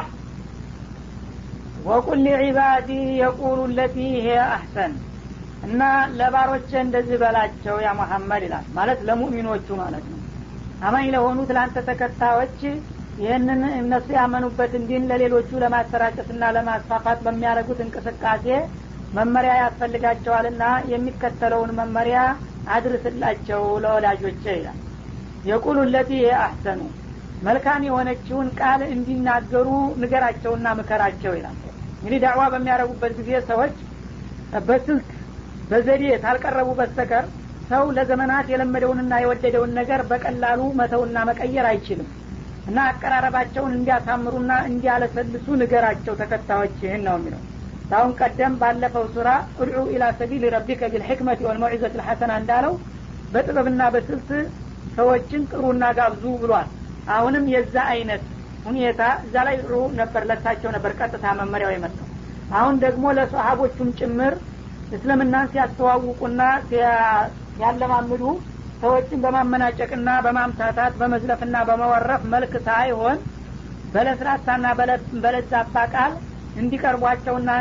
وقل لعبادي يقول التي هي أحسن እና ለባሮቼ እንደዚህ በላቸው ያ መሐመድ ይላል ማለት ለሙእሚኖቹ ማለት ነው አማኝ ለሆኑት ለአንተ ተከታዮች ይህንን እነሱ ያመኑበትን ዲን ለሌሎቹ ለማሰራጨትና ለማስፋፋት በሚያደርጉት እንቅስቃሴ መመሪያ ያስፈልጋቸዋልና የሚከተለውን መመሪያ አድርስላቸው ለወዳጆቼ ይላል የቁሉ ለቲ አህሰኑ መልካም የሆነችውን ቃል እንዲናገሩ ንገራቸውና ምከራቸው ይላል እንግዲህ ዳዕዋ በሚያደርጉበት ጊዜ ሰዎች በስልት በዘዴ ታልቀረቡ በስተቀር ሰው ለዘመናት የለመደውንና የወደደውን ነገር በቀላሉ መተውና መቀየር አይችልም እና አቀራረባቸውን እንዲያሳምሩና እንዲያለሰልሱ ንገራቸው ተከታዮችህን ነው የሚለው ታሁን ቀደም ባለፈው ሱራ እድዑ ኢላ ሰቢል ረቢከ ቢልሕክመት ወልመውዒዘት ልሐሰና እንዳለው በጥበብና በስልት ሰዎችን ጥሩና ጋብዙ ብሏል አሁንም የዛ አይነት ሁኔታ እዛ ላይ ጥሩ ነበር ለሳቸው ነበር ቀጥታ መመሪያው የመጣው አሁን ደግሞ ለሰሀቦቹም ጭምር እስልምናን ሲያስተዋውቁና ሲያለማምዱ ሰዎችን በማመናጨቅና በማምታታት በመዝለፍና በመወረፍ መልክ ሳይሆን በለስላሳና በለዛባ ቃል እንዲቀርቧቸውና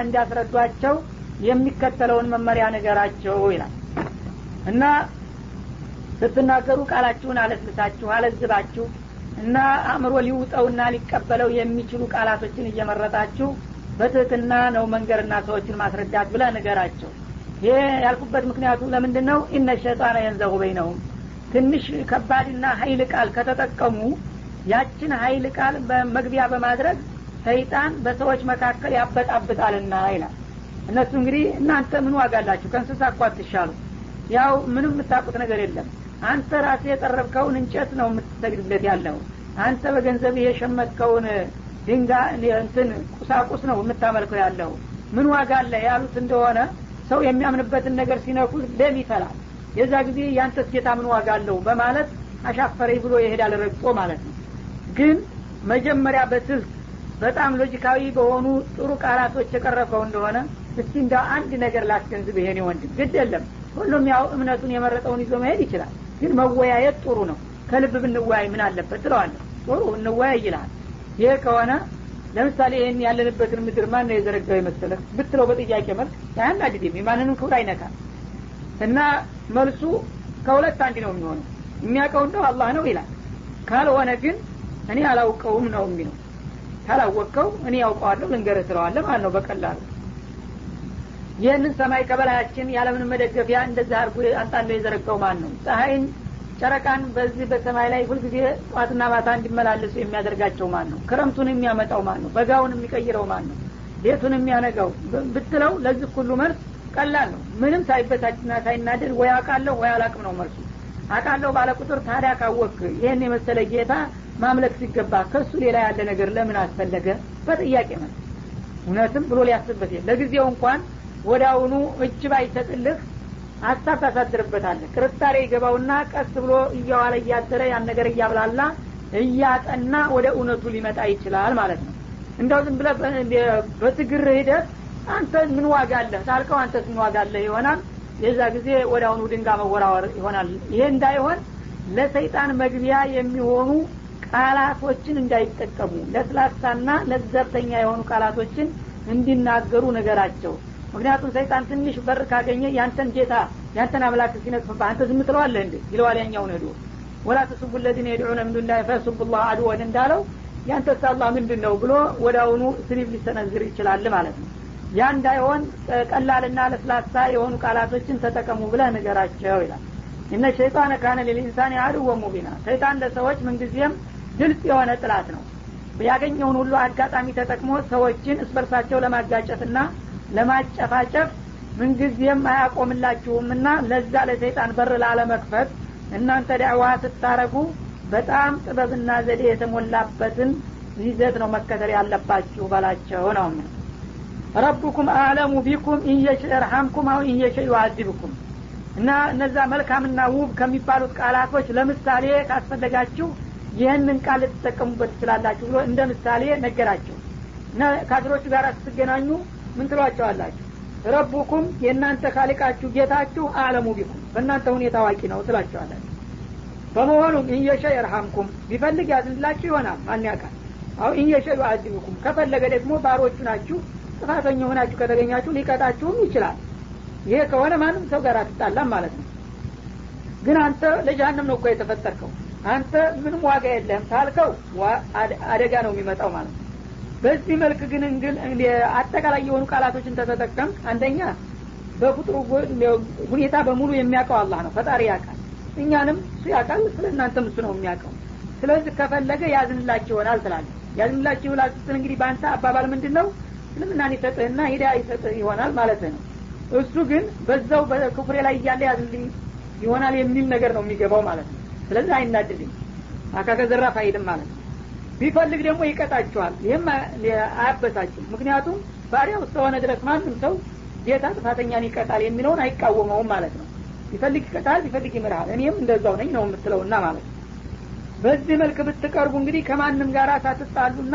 እንዲያስረዷቸው የሚከተለውን መመሪያ ነገራቸው ይላል እና ስትናገሩ ቃላችሁን አለስልሳችሁ አለዝባችሁ እና አእምሮ ሊውጠውና ሊቀበለው የሚችሉ ቃላቶችን እየመረጣችሁ በትህትና ነው መንገርና ሰዎችን ማስረዳት ብለ ንገራቸው ይሄ ያልኩበት ምክንያቱ ለምንድን ነው ኢነ ሸጣነ የንዘሁ በይነሁም ትንሽ ከባድና ሀይል ቃል ከተጠቀሙ ያችን ሀይል ቃል በመግቢያ በማድረግ ሰይጣን በሰዎች መካከል ያበጣብጣልና ይላል እነሱ እንግዲህ እናንተ ምን ዋጋ አላችሁ ከእንስሳ እኳ አትሻሉ ያው ምንም የምታውቁት ነገር የለም አንተ ራሴ የጠረብከውን እንጨት ነው የምትሰግድለት ያለው አንተ በገንዘብ የሸመትከውን ድንጋ እንትን ቁሳቁስ ነው የምታመልከው ያለው ምን ዋጋ አለ ያሉት እንደሆነ ሰው የሚያምንበትን ነገር ሲነኩት ደም ይፈላል የዛ ጊዜ ያንተስ ጌታ ምን ዋጋ አለው በማለት አሻፈረኝ ብሎ ይሄዳል ረግጦ ማለት ነው ግን መጀመሪያ በስልት በጣም ሎጂካዊ በሆኑ ጥሩ ቃላቶች የቀረበው እንደሆነ እስቲ እንደ አንድ ነገር ላስገንዝብ ይሄኔ ወንድም ግድ የለም ሁሉም ያው እምነቱን የመረጠውን ይዞ መሄድ ይችላል ግን መወያየት ጥሩ ነው ከልብ ብንወያይ ምን አለበት ትለዋለ ጥሩ እንወያይ ይልሃል ይህ ከሆነ ለምሳሌ ይህን ያለንበትን ምድር ማን ነው የዘረጋው የመሰለህ ብትለው በጥያቄ መልክ አያናድድም የማንንም ክብር አይነካል እና መልሱ ከሁለት አንድ ነው የሚሆነው የሚያውቀው እንደው አላህ ነው ይላል ካልሆነ ግን እኔ አላውቀውም ነው የሚለው ካላወቅከው እኔ ያውቀዋለሁ ልንገርህ ትለዋለ ማለት ነው በቀላሉ ይህንን ሰማይ ከበላያችን ያለምንም መደገፊያ እንደዚህ አድርጎ አንጣንዶ የዘረጋው ማን ነው ፀሐይን ጨረቃን በዚህ በሰማይ ላይ ሁልጊዜ ጠዋትና ማታ እንዲመላለሱ የሚያደርጋቸው ማን ነው ክረምቱን የሚያመጣው ማን ነው በጋውን የሚቀይረው ማን ነው ሌቱን የሚያነጋው ብትለው ለዚህ ሁሉ መልስ ቀላል ነው ምንም ሳይበታችና ሳይናደድ ወይ አቃለሁ ወይ አላቅም ነው መልሱ አቃለሁ ባለ ቁጥር ታዲያ ካወክ ይህን የመሰለ ጌታ ማምለክ ሲገባ ከሱ ሌላ ያለ ነገር ለምን አስፈለገ በጥያቄ መልስ እውነትም ብሎ ሊያስብበት ለጊዜው እንኳን ወደ አሁኑ እጅ ባይሰጥልህ ሀሳብ ታሳድርበታለህ ጥርጣሬ ይገባውና ቀስ ብሎ እያዋለ እያደረ ያን ነገር እያብላላ እያጠና ወደ እውነቱ ሊመጣ ይችላል ማለት ነው እንደው ዝም ብለ በትግር ሂደት አንተ ምን ዋጋ አለህ ታልከው አንተስ ምን ዋጋ አለህ ይሆናል የዛ ጊዜ ወደ አሁኑ ድንጋ መወራወር ይሆናል ይሄ እንዳይሆን ለሰይጣን መግቢያ የሚሆኑ ቃላቶችን እንዳይጠቀሙ ለስላሳና ለዘብተኛ የሆኑ ቃላቶችን እንዲናገሩ ነገራቸው ምክንያቱም ሰይጣን ትንሽ በር ካገኘ ያንተን ጌታ ያንተን አምላክ ሲነቅፍብህ አንተ ዝም ትለዋለህ እንዴ ይለዋል ያኛውን ሄዶ ወላ ተስቡ ለዚነ የድዑነ ምን ዱላ ፈሱቡ ላህ አድወን እንዳለው ያንተስ አላህ ምንድን ነው ብሎ ወደ አሁኑ ስሊብ ሊሰነዝር ይችላል ማለት ነው ያ እንዳይሆን ቀላልና ለስላሳ የሆኑ ቃላቶችን ተጠቀሙ ብለህ ንገራቸው ይላል እነ ሸይጣን ካነ ሊልኢንሳን አድወ ሙቢና ሰይጣን ለሰዎች ምንጊዜም ግልጽ የሆነ ጥላት ነው ያገኘውን ሁሉ አጋጣሚ ተጠቅሞ ሰዎችን እስበርሳቸው ለማጋጨትና ለማጨፋጨፍ ምንጊዜም አያቆምላችሁምና ለዛ ለሰይጣን በር ላለመክፈት እናንተ ዳዕዋ ስታረጉ በጣም ጥበብና ዘዴ የተሞላበትን ይዘት ነው መከተል ያለባችሁ በላቸው ነው ምን ረቡኩም አዕለሙ ቢኩም ኢየሸ እርሐምኩም አው ኢየሸ ዩአዚብኩም እና እነዛ መልካምና ውብ ከሚባሉት ቃላቶች ለምሳሌ ካስፈለጋችሁ ይህንን ቃል ልትጠቀሙበት ትችላላችሁ ብሎ እንደ ምሳሌ ነገራቸው እና ካድሮቹ ጋር ስትገናኙ ምን ትሏቸዋላችሁ ረቡኩም የእናንተ ካሊቃችሁ ጌታችሁ አለሙ ቢኩም በእናንተ ሁኔታ አዋቂ ነው ትላቸዋላችሁ በመሆኑም ኢንየሸ የርሐምኩም ቢፈልግ ያዝንላችሁ ይሆናል ማን ያውቃል አሁ ኢንየሸ ዩአዚብኩም ከፈለገ ደግሞ ባሮቹ ናችሁ ጥፋተኛ ሆናችሁ ከተገኛችሁ ሊቀጣችሁም ይችላል ይሄ ከሆነ ማንም ሰው ጋር አትጣላም ማለት ነው ግን አንተ ለጀሀነም ነው እኮ የተፈጠርከው አንተ ምንም ዋጋ የለህም ታልከው አደጋ ነው የሚመጣው ማለት ነው በዚህ መልክ ግን እንግል አጠቃላይ የሆኑ ቃላቶችን ተተጠቀም አንደኛ በፍጥሩ ሁኔታ በሙሉ የሚያውቀው አላህ ነው ፈጣሪ ያውቃል እኛንም እሱ ያውቃል ስለ እናንተም እሱ ነው የሚያውቀው ስለዚህ ከፈለገ ያዝንላችሁ ይሆናል ትላለ ያዝንላችሁ ይሆናል ስትል እንግዲህ በአንተ አባባል ምንድን ነው እስልምናን ይሰጥህና ሂዳ ይሰጥህ ይሆናል ማለት ነው እሱ ግን በዛው በክፍሬ ላይ እያለ ያዝንልኝ ይሆናል የሚል ነገር ነው የሚገባው ማለት ነው ስለዚህ አይናድልኝ አካከ ዘራፍ አይልም ማለት ነው ቢፈልግ ደግሞ ይቀጣቸዋል ይህም አያበሳጭም ምክንያቱም ባሪያው እስከሆነ ድረስ ማንም ሰው ጌታ ጥፋተኛን ይቀጣል የሚለውን አይቃወመውም ማለት ነው ቢፈልግ ይቀጣል ቢፈልግ ይምርሃል እኔም እንደዛው ነኝ ነው የምትለውና ማለት ነው በዚህ መልክ ብትቀርቡ እንግዲህ ከማንም ጋር ሳትጣሉና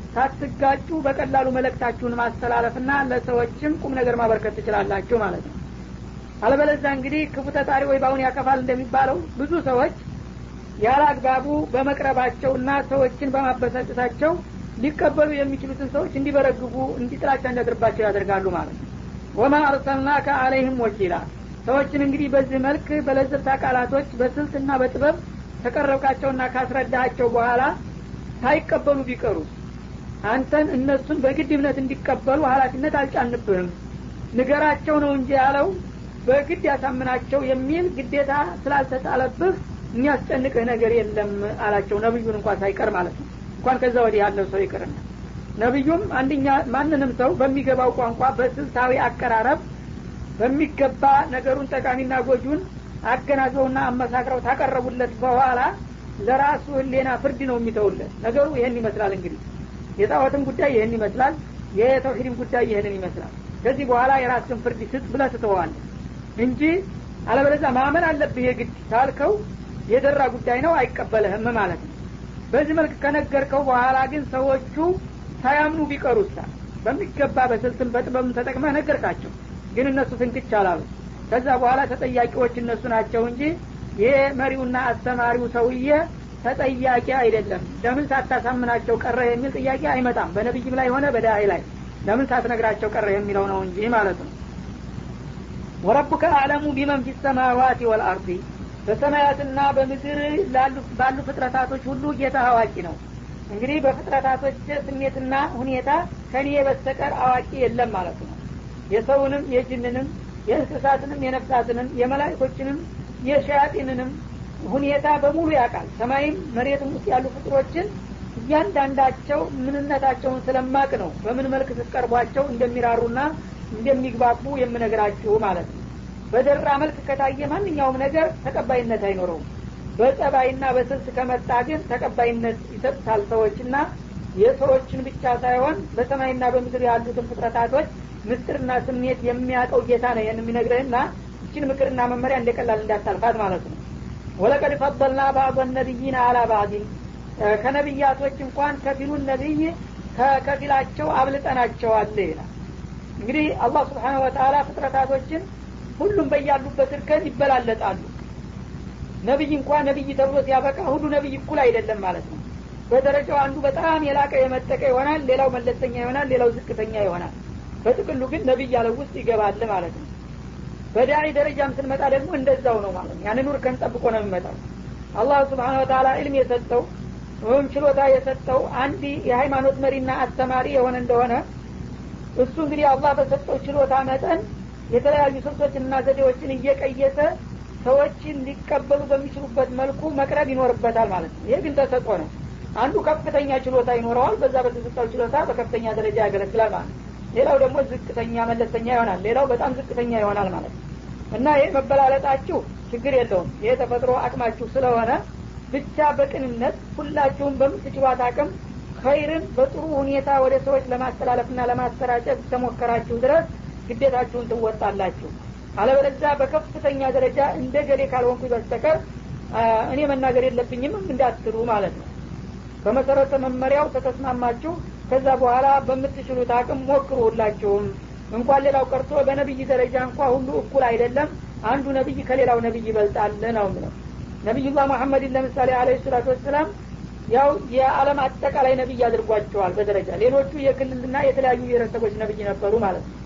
ሳትጋጩ በቀላሉ መለክታችሁን ማስተላለፍና ለሰዎችም ቁም ነገር ማበርከት ትችላላችሁ ማለት ነው አለበለዛ እንግዲህ ክፉ ተጣሪ ወይ ባሁን ያከፋል እንደሚባለው ብዙ ሰዎች ያለ አግባቡ በመቅረባቸውና ሰዎችን በማበሳጨታቸው ሊቀበሉ የሚችሉትን ሰዎች እንዲበረግጉ እንዲጥላቻ እንዲያድርባቸው ያደርጋሉ ማለት ነው ወማ አርሰልናከ አለይህም ወኪላ ሰዎችን እንግዲህ በዚህ መልክ በለዘብታ ቃላቶች በስልትና በጥበብ ከቀረብካቸውና ካስረዳቸው በኋላ ሳይቀበሉ ቢቀሩ አንተን እነሱን በግድ እምነት እንዲቀበሉ ሀላፊነት አልጫንብህም ንገራቸው ነው እንጂ ያለው በግድ ያሳምናቸው የሚል ግዴታ ስላልተጣለብህ የሚያስጨንቅህ ነገር የለም አላቸው ነብዩን እንኳን ሳይቀር ማለት ነው እንኳን ከዛ ወዲህ ያለው ሰው ይቅርና ነቢዩም አንደኛ ማንንም ሰው በሚገባው ቋንቋ በስልታዊ አቀራረብ በሚገባ ነገሩን ጠቃሚና ጎጁን አገናዘውና አመሳክረው ታቀረቡለት በኋላ ለራሱ ህሌና ፍርድ ነው የሚተውለት ነገሩ ይህን ይመስላል እንግዲህ የጣዖትም ጉዳይ ይህን ይመስላል የተውሂድም ጉዳይ ይህንን ይመስላል ከዚህ በኋላ የራስን ፍርድ ስጥ ብለ ትተዋለህ እንጂ አለበለዚያ ማመን አለብህ የግድ ታልከው የደራ ጉዳይ ነው አይቀበልህም ማለት ነው በዚህ መልክ ከነገርከው በኋላ ግን ሰዎቹ ሳያምኑ ቢቀሩሳ በሚገባ በስልትም በጥበብም ተጠቅመህ ነገርካቸው ግን እነሱ ፍንክች አላሉ ከዛ በኋላ ተጠያቂዎች እነሱ ናቸው እንጂ ይሄ መሪውና አስተማሪው ሰውዬ ተጠያቂ አይደለም ለምን ሳታሳምናቸው ቀረ የሚል ጥያቄ አይመጣም በነቢይም ላይ ሆነ በዳይ ላይ ለምን ሳትነግራቸው ቀረ የሚለው ነው እንጂ ማለት ነው ወረቡከ አዕለሙ ቢመን ፊ ሰማዋት ወልአርዲ በሰማያትና በምድር ባሉ ፍጥረታቶች ሁሉ ጌታ አዋቂ ነው እንግዲህ በፍጥረታቶች ስሜትና ሁኔታ ከኔ በስተቀር አዋቂ የለም ማለት ነው የሰውንም የጅንንም የእንስሳትንም የነፍሳትንም የመላይኮችንም የሸያጢንንም ሁኔታ በሙሉ ያውቃል ሰማይም መሬትም ውስጥ ያሉ ፍጥሮችን እያንዳንዳቸው ምንነታቸውን ስለማቅ ነው በምን መልክ ስትቀርቧቸው እንደሚራሩና እንደሚግባቡ የምነግራችሁ ማለት ነው በደራ መልክ ከታየ ማንኛውም ነገር ተቀባይነት አይኖረውም በጸባይና በስልት ከመጣ ግን ተቀባይነት ይሰጡታል ሰዎችና የሰዎችን ብቻ ሳይሆን በሰማይና በምድር ያሉትን ፍጥረታቶች ምስጥርና ስሜት የሚያውቀው ጌታ ነው ይህን የሚነግረህና እችን ምክርና መመሪያ እንደቀላል እንዳታልፋት ማለት ነው ወለቀድ ፈضልና ባዕض ነቢይን አላ ባዕድን ከነቢያቶች እንኳን ከፊሉን ነቢይ ከከፊላቸው አብልጠናቸዋል ይላል እንግዲህ አላህ ስብሓን ወተላ ፍጥረታቶችን ሁሉም በያሉበት እርከን ይበላለጣሉ ነቢይ እንኳ ነቢይ ተብሎ ሲያበቃ ሁሉ ነቢይ እኩል አይደለም ማለት ነው በደረጃው አንዱ በጣም የላቀ የመጠቀ ይሆናል ሌላው መለስተኛ ይሆናል ሌላው ዝቅተኛ ይሆናል በጥቅሉ ግን ነቢይ ያለው ውስጥ ይገባል ማለት ነው በዳዒ ደረጃም ስንመጣ ደግሞ እንደዛው ነው ማለት ነው ያንን እርከን ጠብቆ ነው የሚመጣው አላህ ስብሓን ወተላ ዕልም የሰጠው ወይም ችሎታ የሰጠው አንድ የሃይማኖት መሪና አስተማሪ የሆነ እንደሆነ እሱ እንግዲህ አላህ በሰጠው ችሎታ መጠን የተለያዩ ስልቶችንና ዘዴዎችን እየቀየሰ ሰዎችን ሊቀበሉ በሚችሉበት መልኩ መቅረብ ይኖርበታል ማለት ነው ይህ ግን ተሰጦ ነው አንዱ ከፍተኛ ችሎታ ይኖረዋል በዛ በተሰጠው ችሎታ በከፍተኛ ደረጃ ያገለግላል ማለት ነው ሌላው ደግሞ ዝቅተኛ መለስተኛ ይሆናል ሌላው በጣም ዝቅተኛ ይሆናል ማለት ነው እና ይህ መበላለጣችሁ ችግር የለውም ይህ ተፈጥሮ አቅማችሁ ስለሆነ ብቻ በቅንነት ሁላችሁም በምትችሏት አቅም ኸይርን በጥሩ ሁኔታ ወደ ሰዎች ለማስተላለፍና ለማሰራጨት ተሞከራችሁ ድረስ ግዴታችሁን ትወጣላችሁ አለበለዚያ በከፍተኛ ደረጃ እንደ ገሌ ካልሆንኩ በስተቀር እኔ መናገር የለብኝም እንዳትሉ ማለት ነው በመሰረተ መመሪያው ተተስማማችሁ ከዛ በኋላ በምትችሉት አቅም ሞክሩ ሁላችሁም እንኳን ሌላው ቀርቶ በነቢይ ደረጃ እንኳ ሁሉ እኩል አይደለም አንዱ ነቢይ ከሌላው ነቢይ ይበልጣል ነው ምለው ነቢዩላህ መሐመድን ለምሳሌ አለ ሰላቱ ወሰላም ያው የዓለም አጠቃላይ ነቢይ አድርጓቸዋል በደረጃ ሌሎቹ የክልልና የተለያዩ ብሔረሰቦች ነቢይ ነበሩ ማለት ነው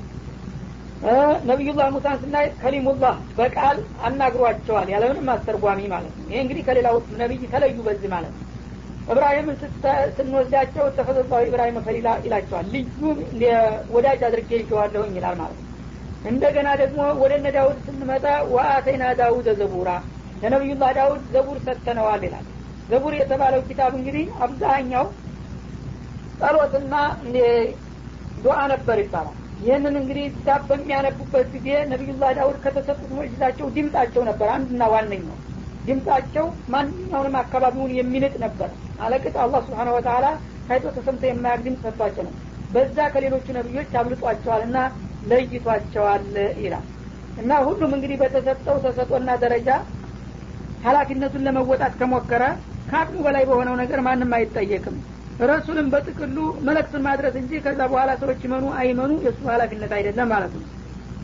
ነቢዩላህ ሙሳን ስናይ ከሊሙላህ በቃል አናግሯቸዋል ያለምንም አስተርጓሚ ማለት ነው ይሄ እንግዲህ ከሌላው ነቢይ ተለዩ በዚህ ማለት ነው እብራሂምን ስንወስዳቸው ተፈዘዛዊ ኢብራሂም ፈሊላ ይላቸዋል ልዩ ወዳጅ አድርጌ ይቸዋለሁኝ ይላል ማለት ነው እንደገና ደግሞ ወደ እነ ዳውድ ስንመጣ ወአተይና ዳውድ ዘቡራ ለነቢዩላህ ዳውድ ዘቡር ሰጥተነዋል ይላል ዘቡር የተባለው ኪታብ እንግዲህ አብዛኛው ጸሎትና ዱዓ ነበር ይባላል ይህንን እንግዲህ ኪታብ በሚያነቡበት ጊዜ ነቢዩላህ ዳውድ ከተሰጡት ሙዕጅዛቸው ድምጣቸው ነበር አንድና ዋነኛው ድምጣቸው ማንኛውንም አካባቢውን የሚንጥ ነበር አለቅጥ አላህ ስብሓን ወተላ ታይቶ ተሰምቶ የማያቅ ድምፅ ሰጥቷቸው ነው በዛ ከሌሎቹ ነቢዮች አብልጧቸዋል እና ለይቷቸዋል ይላል እና ሁሉም እንግዲህ በተሰጠው ተሰጦና ደረጃ ሀላፊነቱን ለመወጣት ከሞከረ ከአቅሙ በላይ በሆነው ነገር ማንም አይጠየቅም ረሱልም በጥቅሉ መለክቱን ማድረስ እንጂ ከዛ በኋላ ሰዎች ይመኑ አይመኑ የእሱ ሀላፊነት አይደለም ማለት ነው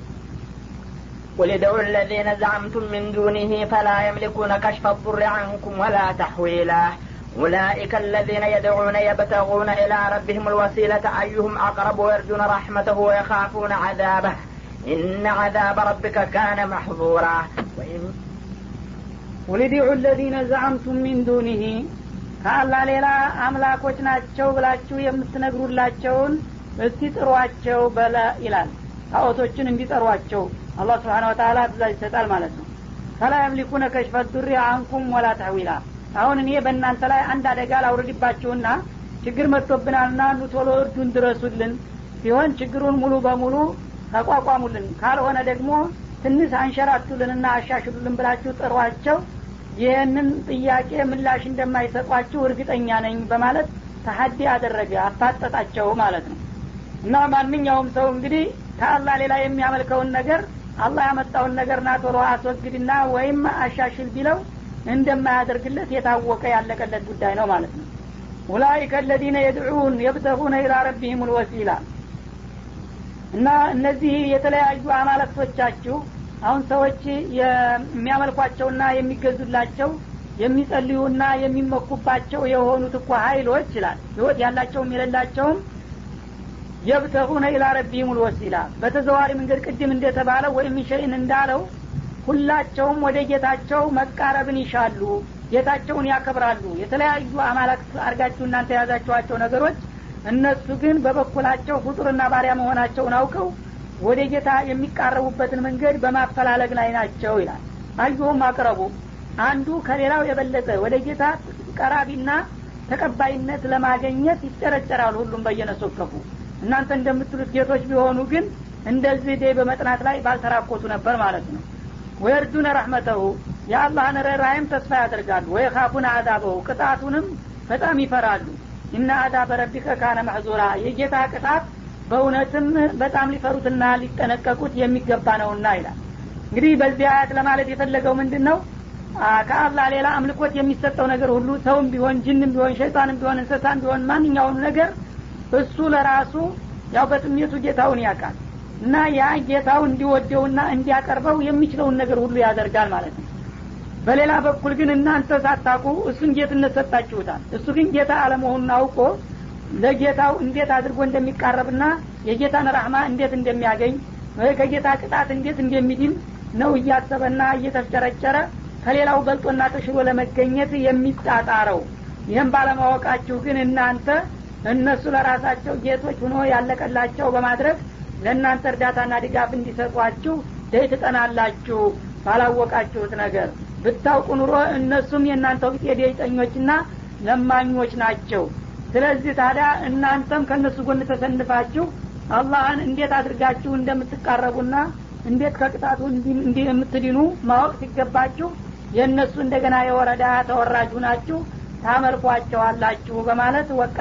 قل ادعوا الذين زعمتم من دونه فلا يملكون كشف الضر عنكم ولا تحويلا أولئك الذين يدعون يبتغون إلى ربهم الوسيلة أيهم أقرب ويرجون رحمته ويخافون عذابه إن عذاب ربك كان محظورا وإن ውልዲዑ ለዚነ ዘዓምቱም ሚን ዱኒህ ከአላህ ሌላ አምላኮች ናቸው ብላችሁ የምትነግሩላቸውን እስቲ ጥሯቸው በለ ይላል ጣዖቶችን እንዲጠሯቸው አላህ ስብሓን ወተላ ትእዛዝ ይሰጣል ማለት ነው ፈላ የምሊኩነ ከሽፈ ዱሪ አንኩም ወላ ተህዊላ አሁን እኔ በእናንተ ላይ አንድ አደጋ ላውርድባችሁና ችግር መጥቶብናልና ኑ ቶሎ እርዱን ድረሱልን ሲሆን ችግሩን ሙሉ በሙሉ ተቋቋሙልን ካልሆነ ደግሞ ትንሽ አንሸራቱልንና አሻሽሉልን ብላችሁ ጥሯቸው ይህንን ጥያቄ ምላሽ እንደማይሰጧችሁ እርግጠኛ ነኝ በማለት ተሀዲ አደረገ አፋጠጣቸው ማለት ነው እና ማንኛውም ሰው እንግዲህ ከአላህ ሌላ የሚያመልከውን ነገር አላህ ያመጣውን ነገር ና ቶሎ አስወግድና ወይም አሻሽል ቢለው እንደማያደርግለት የታወቀ ያለቀለት ጉዳይ ነው ማለት ነው ኡላይከ አለዚነ የድዑን የብተጉነ ኢላ ረቢህም ልወሲላ እና እነዚህ የተለያዩ አማለክቶቻችሁ አሁን ሰዎች የሚያመልኳቸውና የሚገዙላቸው የሚጸልዩና የሚመኩባቸው የሆኑት እኮ ሀይሎች ይላል ህይወት ያላቸውም የሌላቸውም የብተጉነ ኢላ ረቢህም ልወሲላ በተዘዋሪ መንገድ ቅድም እንደተባለው ወይም ሸይን እንዳለው ሁላቸውም ወደ ጌታቸው መቃረብን ይሻሉ ጌታቸውን ያከብራሉ የተለያዩ አማላክት አርጋችሁ እናንተ የያዛችኋቸው ነገሮች እነሱ ግን በበኩላቸው ፍጡርና ባሪያ መሆናቸውን አውቀው ወደ ጌታ የሚቃረቡበትን መንገድ በማፈላለግ ላይ ናቸው ይላል አዩሁም አቅረቡ አንዱ ከሌላው የበለጠ ወደ ጌታ ቀራቢና ተቀባይነት ለማገኘት ይጨረጨራሉ ሁሉም በየነሶከፉ እናንተ እንደምትሉት ጌቶች ቢሆኑ ግን እንደዚህ ዴ በመጥናት ላይ ባልተራኮቱ ነበር ማለት ነው ወየርጁነ ረሕመተሁ የአላህን ርኅራይም ተስፋ ያደርጋሉ ወየካፉን አዛበሁ ቅጣቱንም በጣም ይፈራሉ እና አዛበ ረቢከ ካነ መሕዙራ የጌታ ቅጣት በእውነትም በጣም ሊፈሩትና ሊጠነቀቁት የሚገባ ነውና ይላል እንግዲህ በዚህ አያት ለማለት የፈለገው ምንድን ነው ከአላህ ሌላ አምልኮት የሚሰጠው ነገር ሁሉ ሰውም ቢሆን ጅንም ቢሆን ሸይጣንም ቢሆን እንስሳም ቢሆን ማንኛውም ነገር እሱ ለራሱ ያው በጥሜቱ ጌታውን ያውቃል እና ያ ጌታው እንዲወደውና እንዲያቀርበው የሚችለውን ነገር ሁሉ ያደርጋል ማለት ነው በሌላ በኩል ግን እናንተ ሳታቁ እሱን ጌትነት ሰጣችሁታል እሱ ግን ጌታ አለመሆኑን አውቆ ለጌታው እንዴት አድርጎ እንደሚቃረብና የጌታን ራህማ እንዴት እንደሚያገኝ ከጌታ ቅጣት እንዴት እንደሚድን ነው እያሰበና እየተፍጨረጨረ ከሌላው በልጦና ተሽሎ ለመገኘት የሚጣጣረው ይህም ባለማወቃችሁ ግን እናንተ እነሱ ለራሳቸው ጌቶች ሆኖ ያለቀላቸው በማድረግ ለእናንተ እርዳታና ድጋፍ እንዲሰጧችሁ ደይ ትጠናላችሁ ባላወቃችሁት ነገር ብታውቁ ኑሮ እነሱም የእናንተው ቢጤ ደይጠኞችና ለማኞች ናቸው ስለዚህ ታዲያ እናንተም ከእነሱ ጎን ተሰንፋችሁ አላህን እንዴት አድርጋችሁ እንደምትቃረቡና እንዴት ከቅጣቱ የምትድኑ ማወቅ ሲገባችሁ የእነሱ እንደገና የወረዳ ተወራጁ ናችሁ ታመልኳቸዋላችሁ በማለት ወቀ